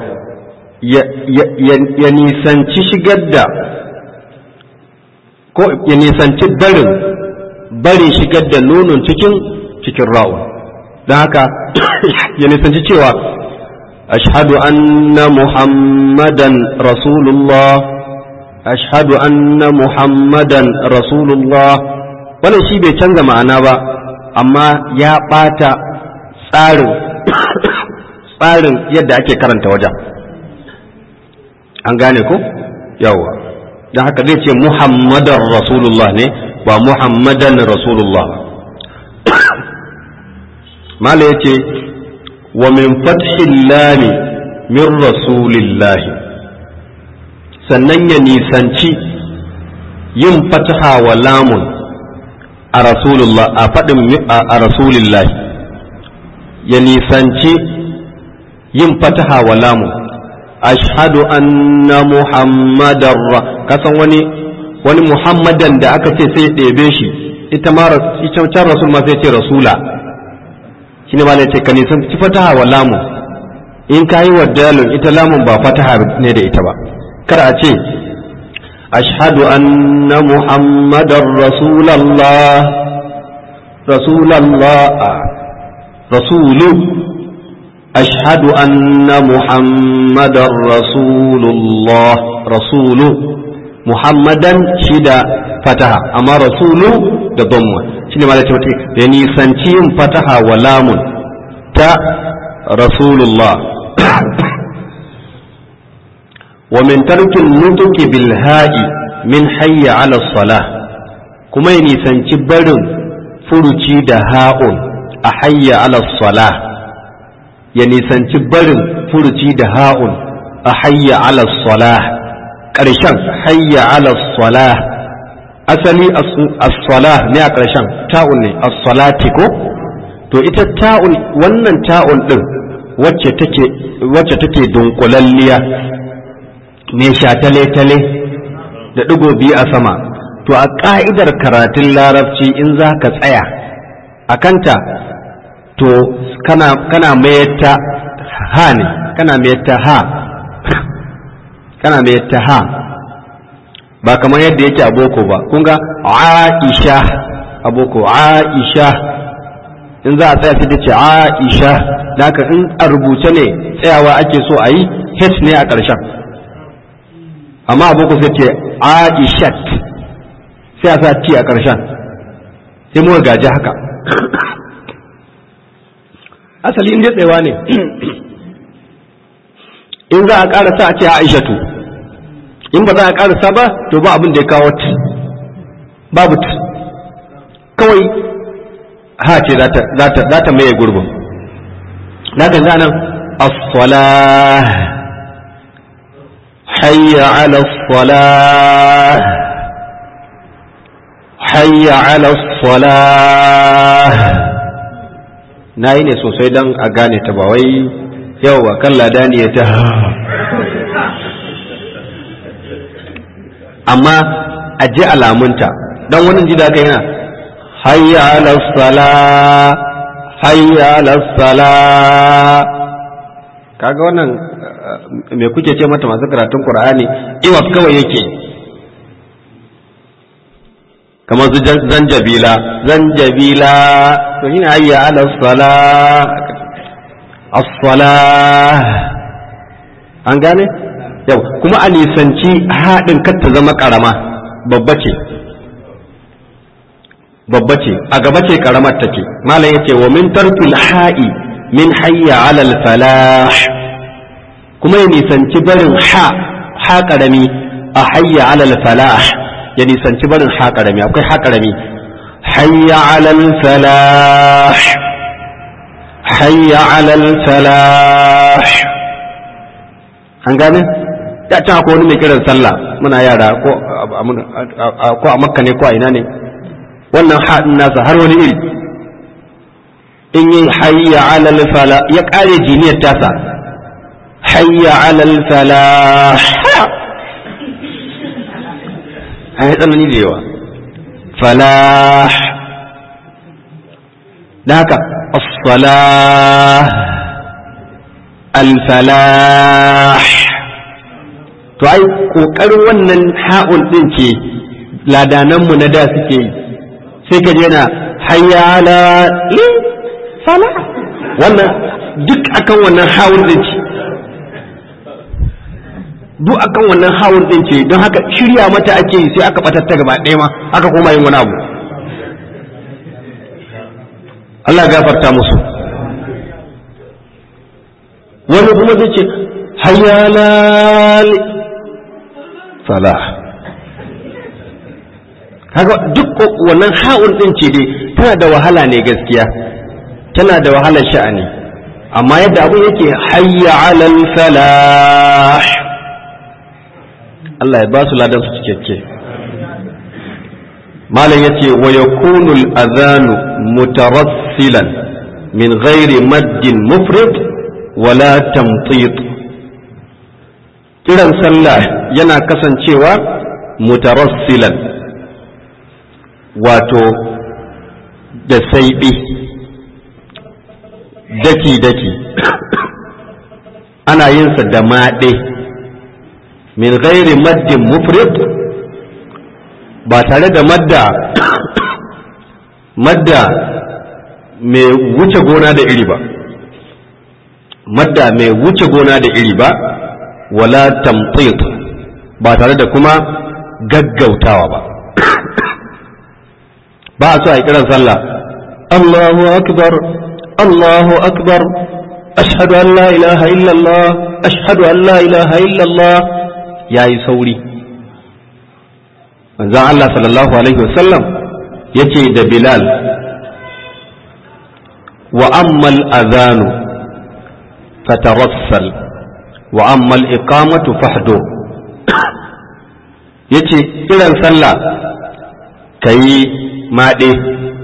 ya nisanci shigar da ko ya nisanci barin barin shigar da nunun cikin cikin rawun don haka ya nisanci cewa ashhadu anna muhammadan rasulullah ashhadu anna muhammadan rasulullah wannan shi bai canza ma'ana ba amma ya ɓata tsarin tsarin yadda ake karanta wajen an gane ko yawa don haka zai ce muhammadan rasulullah ne ba muhammadan rasulullah mala ya ce wa min fathin lami min rasulillahi sannan ya nisanci yin fataha wa lamun a rasulullah a faɗin a rasulillahi ya nisanci yin fataha wa lamun ashhadu anna muhammadar kasan wani wani muhammadan da aka ce sai ɗebe shi ita ma ita can rasul ma sai ce rasula shine ma ce ka nisan ci fataha wa lamun in ka yi wa dalun ita lamun ba fataha ne da ita ba kar a ce ashhadu anna muhammadar rasulallah rasulallah rasulu ashhadu anna muhammadar rasulullah rasulu muhammadan shida fataha amma rasulu da dhamma shine ma ce mutum ya nisanci yin fataha wa lamun ta rasulullah wa min tarkin nutuki bil ha'i min hayya ala salah kuma ya nisanci barin furuci da ha'un a hayya ala salah ya nisanci barin furuci da ha'un a hayya ala salah ƙarshen hayya ala salah asali as-salah ne a ƙarshen ta'un ne as-salati ko to ita ta'un wannan ta'un din wacce take wacce take dunkulalliya me shatale-tale da ɗigo biyu a sama to a ƙa'idar karatun larabci in za ka tsaya a kanta to kana, kana mayar ha ne kana mayar ha kana mayar ha ba kamar yadda yake a boko ba kun ga aisha a boko aisha in za a tsaya sai ta ce aisha da haka in a rubuce ne tsayawa ake so a yi h ne a ƙarshen amma aboko sai ce aishat sai a sa ti a ƙarshen sai muka gaji haka asali inda tsayawa ne in za a ƙarasa a ce aishatu in ba za a ƙarasa ba to ba abin da ya kawo ti babu ti kawai ha ce za ta maye gurbin na ga zanen as-salah حي على الصلاة حي على الصلاة na yi ne sosai don a gane ta ba wai yau ba kan ladani ya ta amma a ji alamunta don wani ji da aka yana hayya ala sala hayya ala sala kaga wannan me kuke ce mata masu karatun Qur'ani iwas kawai yake kamar su zanjabila zanjabila to shine hayya ala sala as-sala an gane yau kuma a nisanci haɗin kar ta zama ƙarama babba ce babba ce a gaba ce ƙaramar take malam yace wa min tarkil ha'i min hayya ala al-falah kuma ya nisanci barin ha ha karami a hayya alal falah ya nisanci barin ha karami akwai ha karami hayya alal falah hayya alal falah an gane ya can akwai wani mai kiran sallah muna yara ko a makka ne ko a ina ne wannan haɗin nasa har wani iri in yi hayya alal falah ya ƙare jiniyar tasa حي على الفلاح هذا من يديوا فلاح ذاك الصلاة الفلاح to ai kokarin wannan ha'un din ce ladananmu na da suke yi sai ka je na hayya ala fala wannan duk akan wannan ha'un din ce duk akan wannan hawun din ce don haka shirya mata ake yi sai aka batar ta gaba ɗaya ma aka koma yin wani abu Allah gafarta musu wani kuma zai ce hayyalal salah kaga duk wannan ha'un din ce dai tana da wahala ne gaskiya tana da wahalar sha'ani amma yadda abin yake hayya alal falah Allah ya ba su ladan su cikakke malam yace wa yakunu al-adhanu mutarassilan min ghairi maddin mufrid wala tamtit kiran sallah yana kasancewa mutarassilan wato da saiɓi daki-daki ana yinsa da maɗe min ghairi maddin mufrid ba tare da madda madda mai wuce gona da iri ba madda mai wuce gona da iri ba wala tamtit ba tare da kuma gaggautawa ba ba a so a yi kiran sallah Allahu akbar Allahu akbar ashhadu an la ilaha illallah ashhadu an la ilaha illallah yayi sauri manzon Allah sallallahu alaihi wasallam yace da Bilal wa ammal adhanu fatarassal wa ammal iqamatu fahdur yace kiran sallah kayi maɗe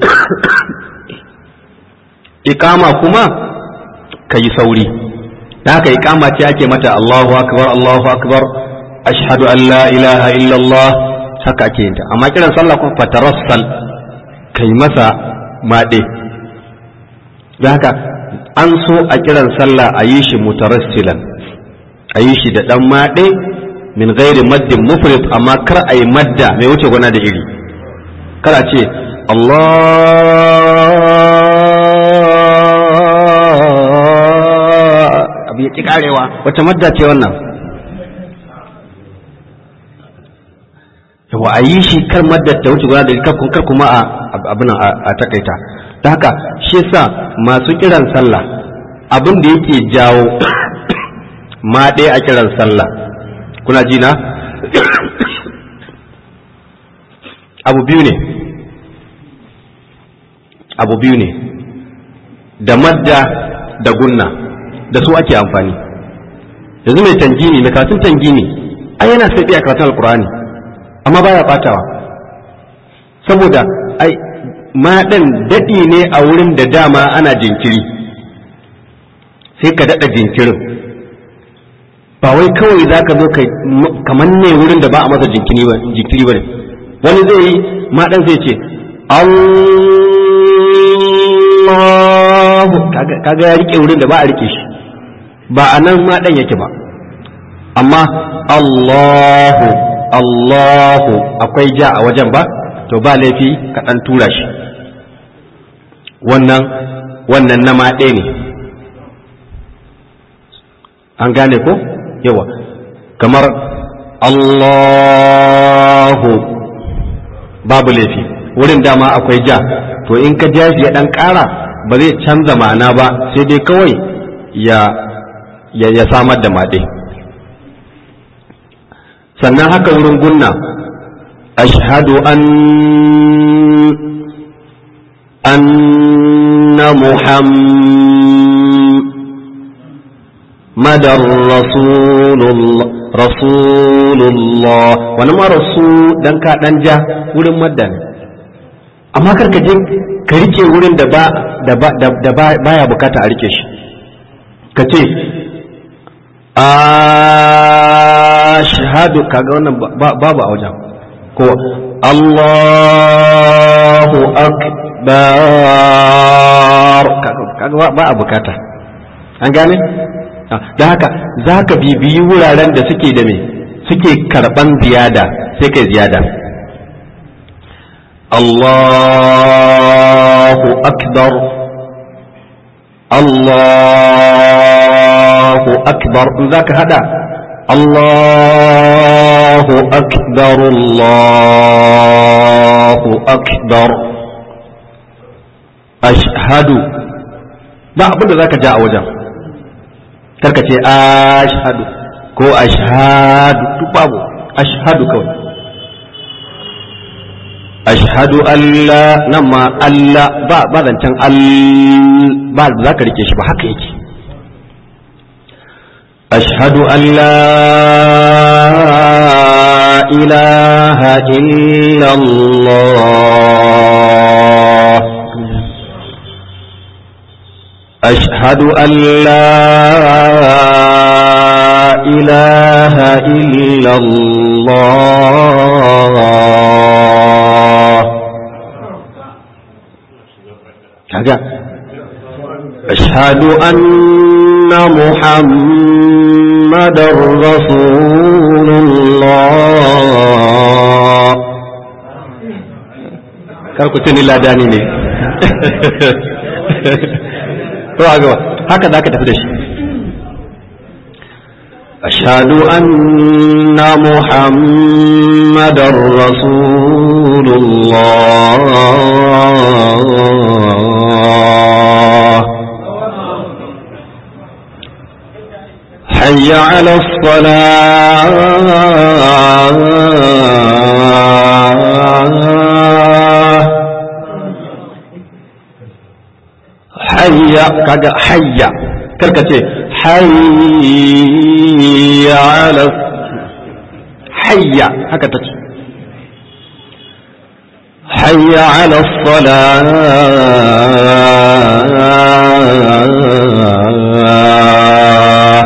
iqama kuma kayi sauri da haka iqama ce ake mata Allahu akbar Allahu akbar ashhadu an la ilaha illallah haka ake yin ta amma kiran sallah kuma fatarassal kai masa maɗe da haka an so a kiran sallah a yi shi mutarassilan a yi shi da ɗan maɗe min gairi maddin mufrid amma kar a yi madda mai wuce gona da iri kar a ce Allah abu ya ƙi ƙarewa wata madda ce wannan yawa a yi shi kar madda ta wuce gona da iri kar kuma abin a takaita ta haka shi sa masu kiran sallah abin da yake jawo ma ɗaya a kiran sallah kuna ji na abu biyu ne abu biyu ne da madda da gunna da su ake amfani yanzu mai tangini mai karatun tangini ai yana sai a karatun alkurani amma baya batawa saboda ai maɗan daɗi ne a wurin da dama ana jinkiri sai ka daɗa jinkirin ba wai kawai za ka zo kamar ne wurin da ba a masa jinkiri ba ne wani zai yi maɗan zai ce Allahu kaga ya rike wurin da ba a rike shi ba a nan maɗan yake ba amma Allahu Allahu akwai ja a wajen ba to ba laifi ka ɗan tura shi wannan wannan na maɗe ne an gane ko yawa kamar Allahu babu laifi wurin dama akwai ja to in ka ja shi ya ɗan ƙara ba zai canza ma'ana ba sai dai kawai ya ya, ya samar da maɗe sannan haka wurin gunna ashhadu an أن محمد رسول الله رسول الله ونما رسول دان كا دان جا wurin madda ne amma kar ka je ka rike wurin da ba da ba da baya bukata a rike shi ka ce ashhadu kaga wannan babu a wajen ko Allahu akbar kaga ba a bukata an gane da haka za ka bibiyi wuraren da suke da me suke karban ziyada sai kai ziyada Allahu akbar Allahu akbar in za ka hada الله أكبر الله أكبر أشهد ba abin da za ka ja a wajen karka ce ashhadu ko ashhadu duk babu ashhadu kawai ashhadu Allah nan ma Allah ba ba zancen ba za ka rike shi ba haka yake أشهد أن لا إله إلا الله أشهد أن لا إله إلا الله كذا أشهد أن محمد رسول الله kar ku tuni ladani ne to a gaba haka za ka tafi da shi ashhadu anna muhammadar rasulullah الله حي على الصلاة حي كذا حي كركتي حي على حي هكذا حي على الصلاة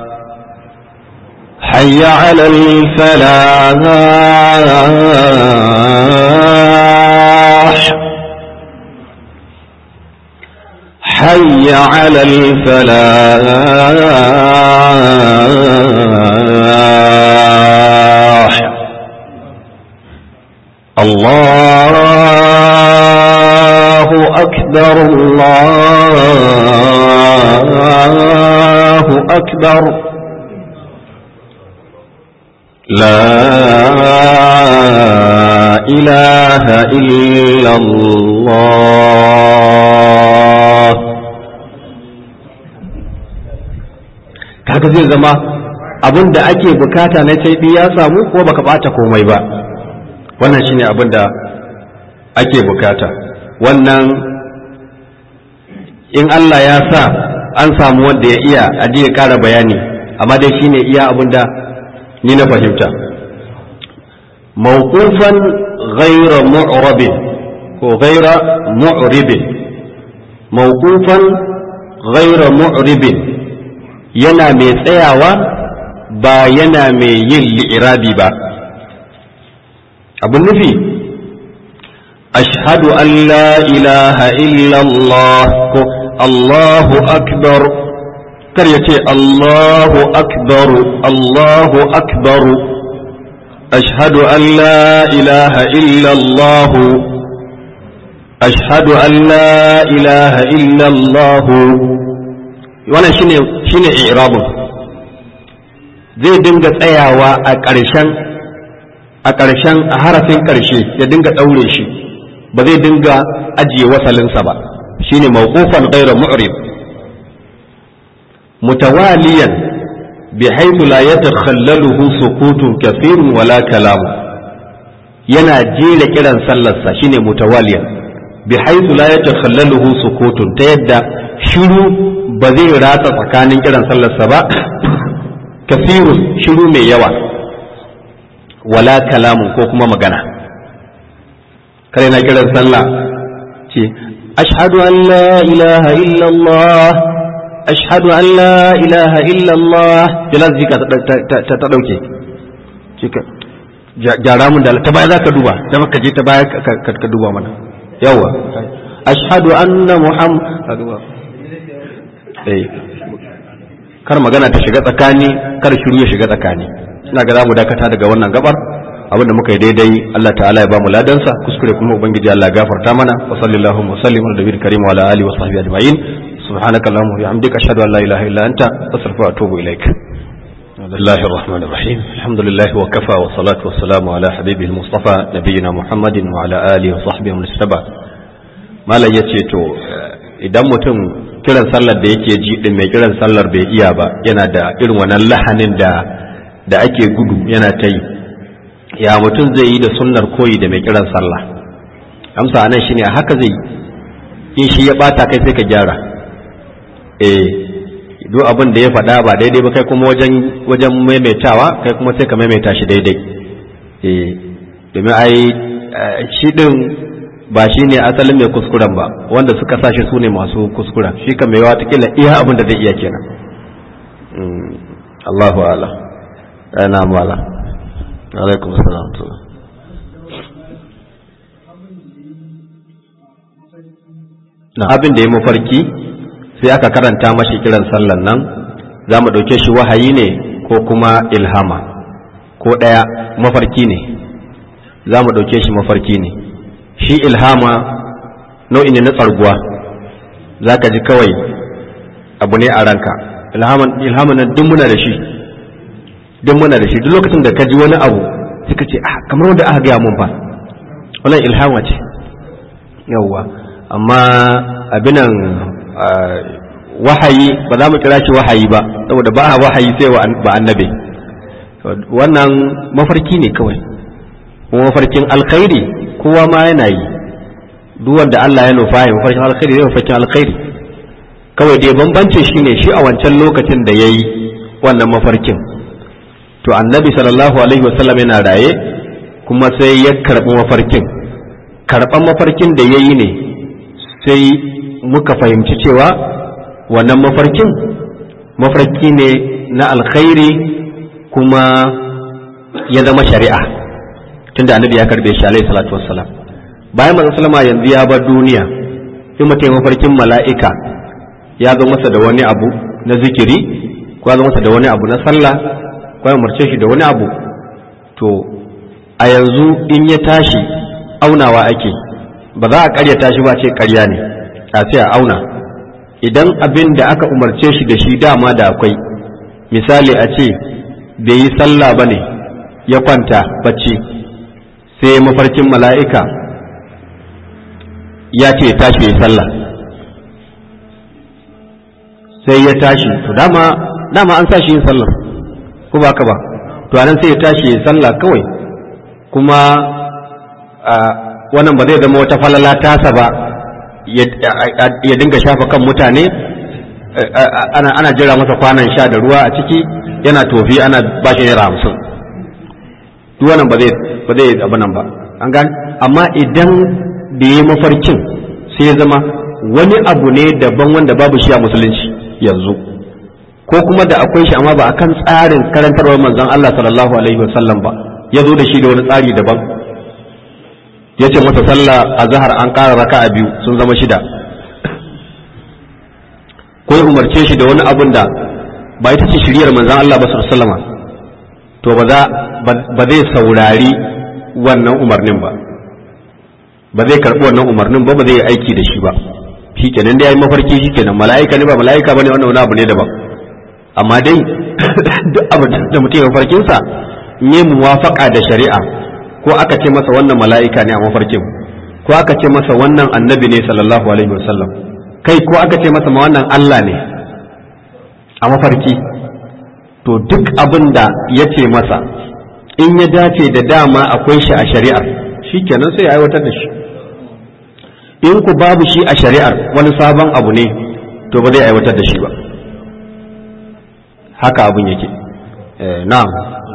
حي على الفلاح حي على الفلاح الله أكبر الله أكبر لا إله إلا الله kaga zai zama abin da ake bukata na sai ya samu ko baka bata komai ba wannan shine abin da ake bukata wannan in Allah ya sa an samu wanda ya iya aje ya kara bayani amma dai shine iya abin da ni na fahimta mawqufan ghayra mu'rabin ko ghayra mu'ribin mawqufan ghayra mu'ribin yana mai tsayawa ba yana mai yin li'irabi ba abin nufi ashhadu an la ilaha illallah ko allahu akbar kar ya ce allahu akbaru allahu akbaru ashhadu an la ilaha illallah ashhadu an la ilaha illallah wannan shine shine i'rabun zai dinga tsayawa a ƙarshen a ƙarshen a harafin ƙarshe ya dinga ɗaure shi ba zai dinga ajiye wasalinsa ba shine mawqufan ghayra mu'rib mutawaliyan bi haythu la yatakhallaluhu sukutun kathirun wala kalamu yana jera kiran sallarsa shine mutawaliyan bi haythu la yatakhallaluhu sukutun ta yadda shiru ba zai ratsa tsakanin kiran sallarsa ba kafirun shiru mai yawa wala kalamun ko kuma magana kare na kiran sallah ce ashhadu an la ilaha illallah ashhadu an la ilaha illallah jala zika ta ta dauke cika jara mun da ta baya zaka duba ta maka je ta baya ka duba mana yawa ashhadu anna muhammad eh kar magana ta shiga tsakani kar shiru ya shiga tsakani ina ga zamu dakata daga wannan gabar abin da muka yi daidai Allah ta'ala ya bamu ladansa kuskure kuma ubangiji Allah ya gafarta mana wa sallallahu wa sallim ala nabiyil karim wa ala alihi wa sahbihi ajma'in subhanaka allahumma wa bihamdika ashhadu an la ilaha illa anta astaghfiruka wa atubu ilaik بسم الله الرحمن الرحيم الحمد لله وكفى والصلاة والسلام على حبيبه المصطفى نبينا محمد وعلى آله وصحبه ومن اتبع ما لا يتيتو idan mutum kiran sallar da yake ji din mai kiran sallar bai iya ba yana da irin wannan lahanin da da ake gudu yana ta yi ya mutum zai yi da sunnar koyi da mai kiran sallah amsa anan shine haka zai in shi ya bata kai sai ka gyara eh duk abin da ya faɗa ba daidai ba kai kuma wajen wajen maimaitawa kai kuma sai ka maimaita shi daidai eh domin ai shi din ba shi ne asalin mai kuskuren ba wanda suka sa shi su ne masu kuskura shi ka mai watakila iya abin da zai iya kenan Allahu ala ana mala alaikum salam abin da ya mafarki sai aka karanta mashi kiran sallan nan za mu ɗauke shi wahayi ne ko kuma ilhama ko ɗaya mafarki ne za mu ɗauke shi mafarki ne shi ilhama nau'i ne na tsarguwa za ka ji kawai abu ne a ranka ilhaman nan duk muna da shi duk muna da shi duk lokacin da ka ji wani abu sai ka ce ah kamar wanda aka gaya mun fa wannan ilhama ce yawwa amma abinan wahayi ba za mu kira shi wahayi ba saboda ba a wahayi sai ba annabi wannan mafarki ne kawai kuma mafarkin alkhairi kowa ma yana yi duk wanda Allah ya nufa ya mafarkin alkhairi zai mafarkin alkhairi kawai dai bambancin shi ne shi a wancan lokacin da ya yi wannan mafarkin to annabi sallallahu alaihi wasallam yana raye kuma sai ya karɓi mafarkin karɓan mafarkin da ya yi ne sai muka fahimci cewa wannan mafarkin mafarki ne na alkhairi kuma ya zama shari'a tunda annabi ya karɓe shi alaihi salatu wassalam bayan manzon sallama yanzu ya bar duniya in mutum mafarkin mala'ika ya zo masa da wani abu na zikiri ko ya zo masa da wani abu na sallah ko ya umarce shi da wani abu to a yanzu in ya tashi aunawa ake ba za a karya tashi ba ce karya ne a sai a auna idan abin da aka umarce shi da shi dama da akwai misali a ce bai yi sallah ba ne ya kwanta bacci sai mafarkin mala'ika ya ce ya tashi ya yi sallah sai ya tashi to dama dama an sa shi yin sallah ko ba ka ba to anan sai ya tashi ya sallah kawai kuma wannan ba zai zama wata falala tasa ba ya dinga shafa kan mutane ana jira masa kwanan sha da ruwa a ciki yana tofi ana ba shi naira hamsin duk wannan ba zai ba zai abu nan ba an gane amma idan da ya mafarkin sai ya zama wani abu ne daban wanda babu shi a musulunci yanzu ko kuma da akwai shi amma ba akan tsarin karantarwar manzon Allah sallallahu alaihi wasallam ba ya zo da shi da wani tsari daban ya ce masa sallah a zahar an ƙara raka a biyu sun zama shida ko ya umarce shi da wani abun da ba ita ce shiriyar manzon Allah ba sallama to ba za ba zai saurari wannan umarnin ba ba zai karɓi wannan umarnin ba ba zai yi aiki da shi ba shi kenan da ya yi mafarki shi kenan mala'ika ne ba mala'ika ba ne wannan wani abu ne daban amma dai duk abu da mutum ya mafarkinsa ne muwafaka da shari'a ko aka ce masa wannan mala'ika ne a mafarkin ko aka ce masa wannan annabi ne sallallahu alaihi wasallam kai ko aka ce masa ma wannan Allah ne a mafarki to duk abin da ya ce masa in ya dace da dama akwai shi a shari'ar shi kenan sai ya aiwatar da shi in ku babu shi a shari'ar wani sabon abu ne to ba zai aiwatar da shi ba haka abin yake na'am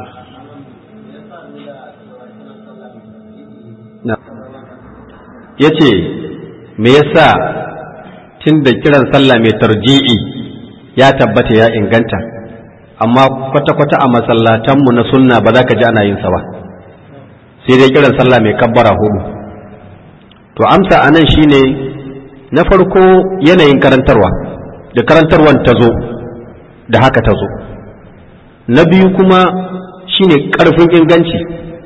ya ce me yasa tun da kiran sallah mai tarji'i ya tabbata ya inganta amma kwata-kwata a masallatanmu na sunna ba za ka ji ana yin sa ba sai dai kiran sallah mai kabbara hudu to amsa anan shine na farko yanayin karantarwa da karantarwan ta zo da haka ta zo na biyu kuma shine karfin inganci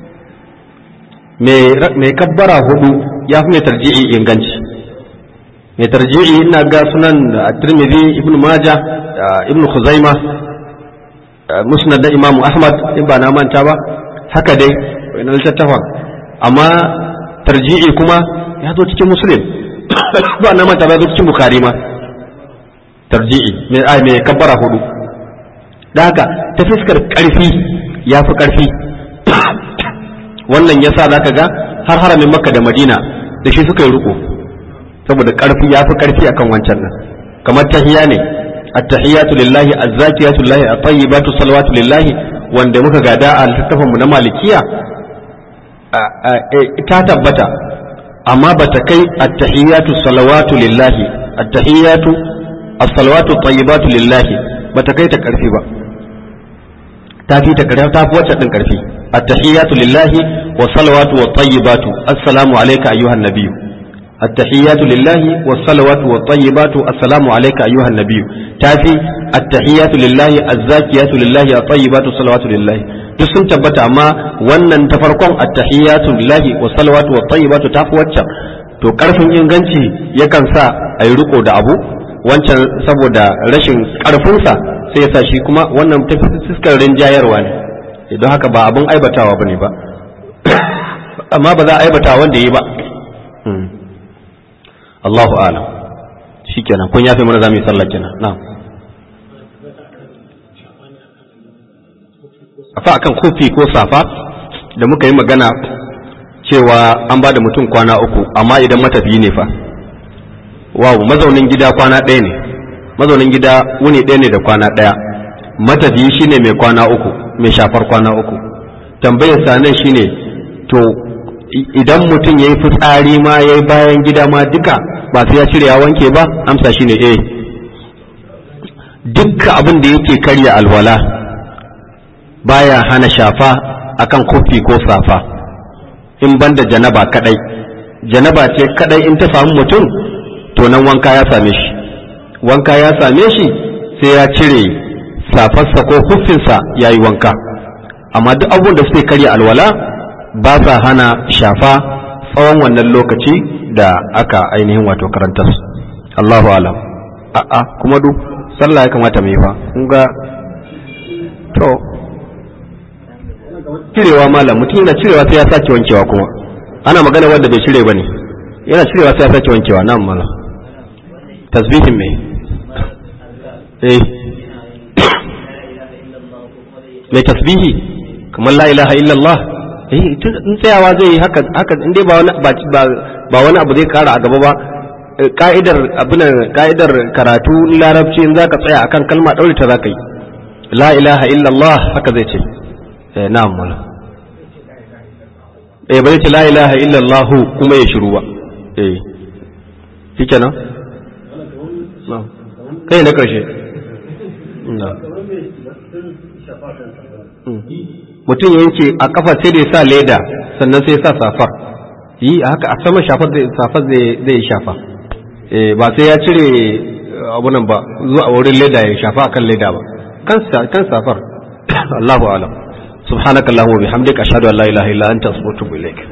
mai kabbara hudu ya fi mai tarji'i inganci mai tarji'i ina ga sunan da tirmidhi ibn majah ibn khuzaima musnad da imamu ahmad in ba na manta ba haka dai wani littattafan amma tarji'i kuma ya zo cikin muslim ba na manta ba zo cikin bukhari ma tarji'i mai kabbara hudu da haka ta fuskar karfi ya fi karfi wannan yasa zaka ga har haramin makka da madina da shi suka yi riko saboda karfi ya fi karfi akan wancan nan kamar tahiya ne at-tahiyatu lillahi az-zakiyatu lillahi at-tayyibatu salawatu lillahi wanda muka gada a littafin mu na malikiya ta tabbata amma bata kai at-tahiyatu salawatu lillahi at-tahiyatu as-salawatu at-tayyibatu lillahi bata kai ta karfi ba ta fi ta karfi ta fi wacce din karfi at-tahiyatu lillahi wa salawatu wa tayyibatu assalamu alayka ayyuhan nabiyyu at-tahiyatu lillahi wa salawatu wa tayyibatu assalamu alayka ayyuhan nabiyyu tafi at-tahiyatu lillahi az-zakiyatu lillahi at-tayyibatu salawatu lillahi duk sun tabbata amma wannan ta farkon at-tahiyatu lillahi wa salawatu wa tayyibatu tafi waccan to karfin inganci yakan sa a yi riko da abu wancan saboda rashin karfinsa sai ya sa shi kuma wannan ta fuskar rinjayarwa ne don haka ba abin aibatawa bane ba amma ba za a aibata wanda yi ba Allahu alam shikenan kun yafe mana zamu yi sallah kenan na'am afa akan kofi ko safa da muka yi magana cewa an ba da mutum kwana uku amma idan matafiyi ne fa wawu mazaunin gida kwana ɗaya ne mazaunin gida wuni ɗaya ne da kwana ɗaya matafiyi shine mai kwana uku mai shafar kwana uku tambayar sanan shine to idan mutum ya yi fitsari ma ya yi bayan gida ma duka ba sai ya cire ya wanke ba amsa shine eh dukka abin da yake karya alwala baya hana shafa akan kofi ko safa in banda janaba kadai janaba ce kadai in ta samu mutum to nan wanka ya same shi wanka ya same shi sai ya cire safarsa ko huffinsa ya yi wanka amma duk abubuwan da suke karya alwala ba sa hana shafa tsawon wannan lokaci da aka ainihin wato karantar Allahu alam a'a kuma duk sallah ya kamata mu yi fa kun ga to cirewa malam mutum yana cirewa sai ya sake wankewa kuma ana magana wanda bai cire bane yana cirewa sai ya sake wankewa nan malam tasbihin me eh mai tasbihi kamar la ilaha illallah eh in tsayawa zai yi haka haka in dai ba wani ba wani abu zai kara a gaba ba ka'idar abinan ka'idar karatu larabci in zaka tsaya akan kalma daure ta zaka yi la ilaha illallah haka zai ce eh na'am mala eh bai ce la ilaha illallah kuma ya shiru ba eh shikenan na'am kai na karshe na'am mutum ya yanke a kafa sai da ya sa leda sannan sai ya sa safar yi a haka a sama shafar safar zai shafa ba sai ya cire abunan ba zuwa wurin leda ya shafa akan leda ba kan safar Allahu alam subhanakallahumma bihamdika ashhadu an la ilaha illa anta astaghfiruka wa atubu ilaik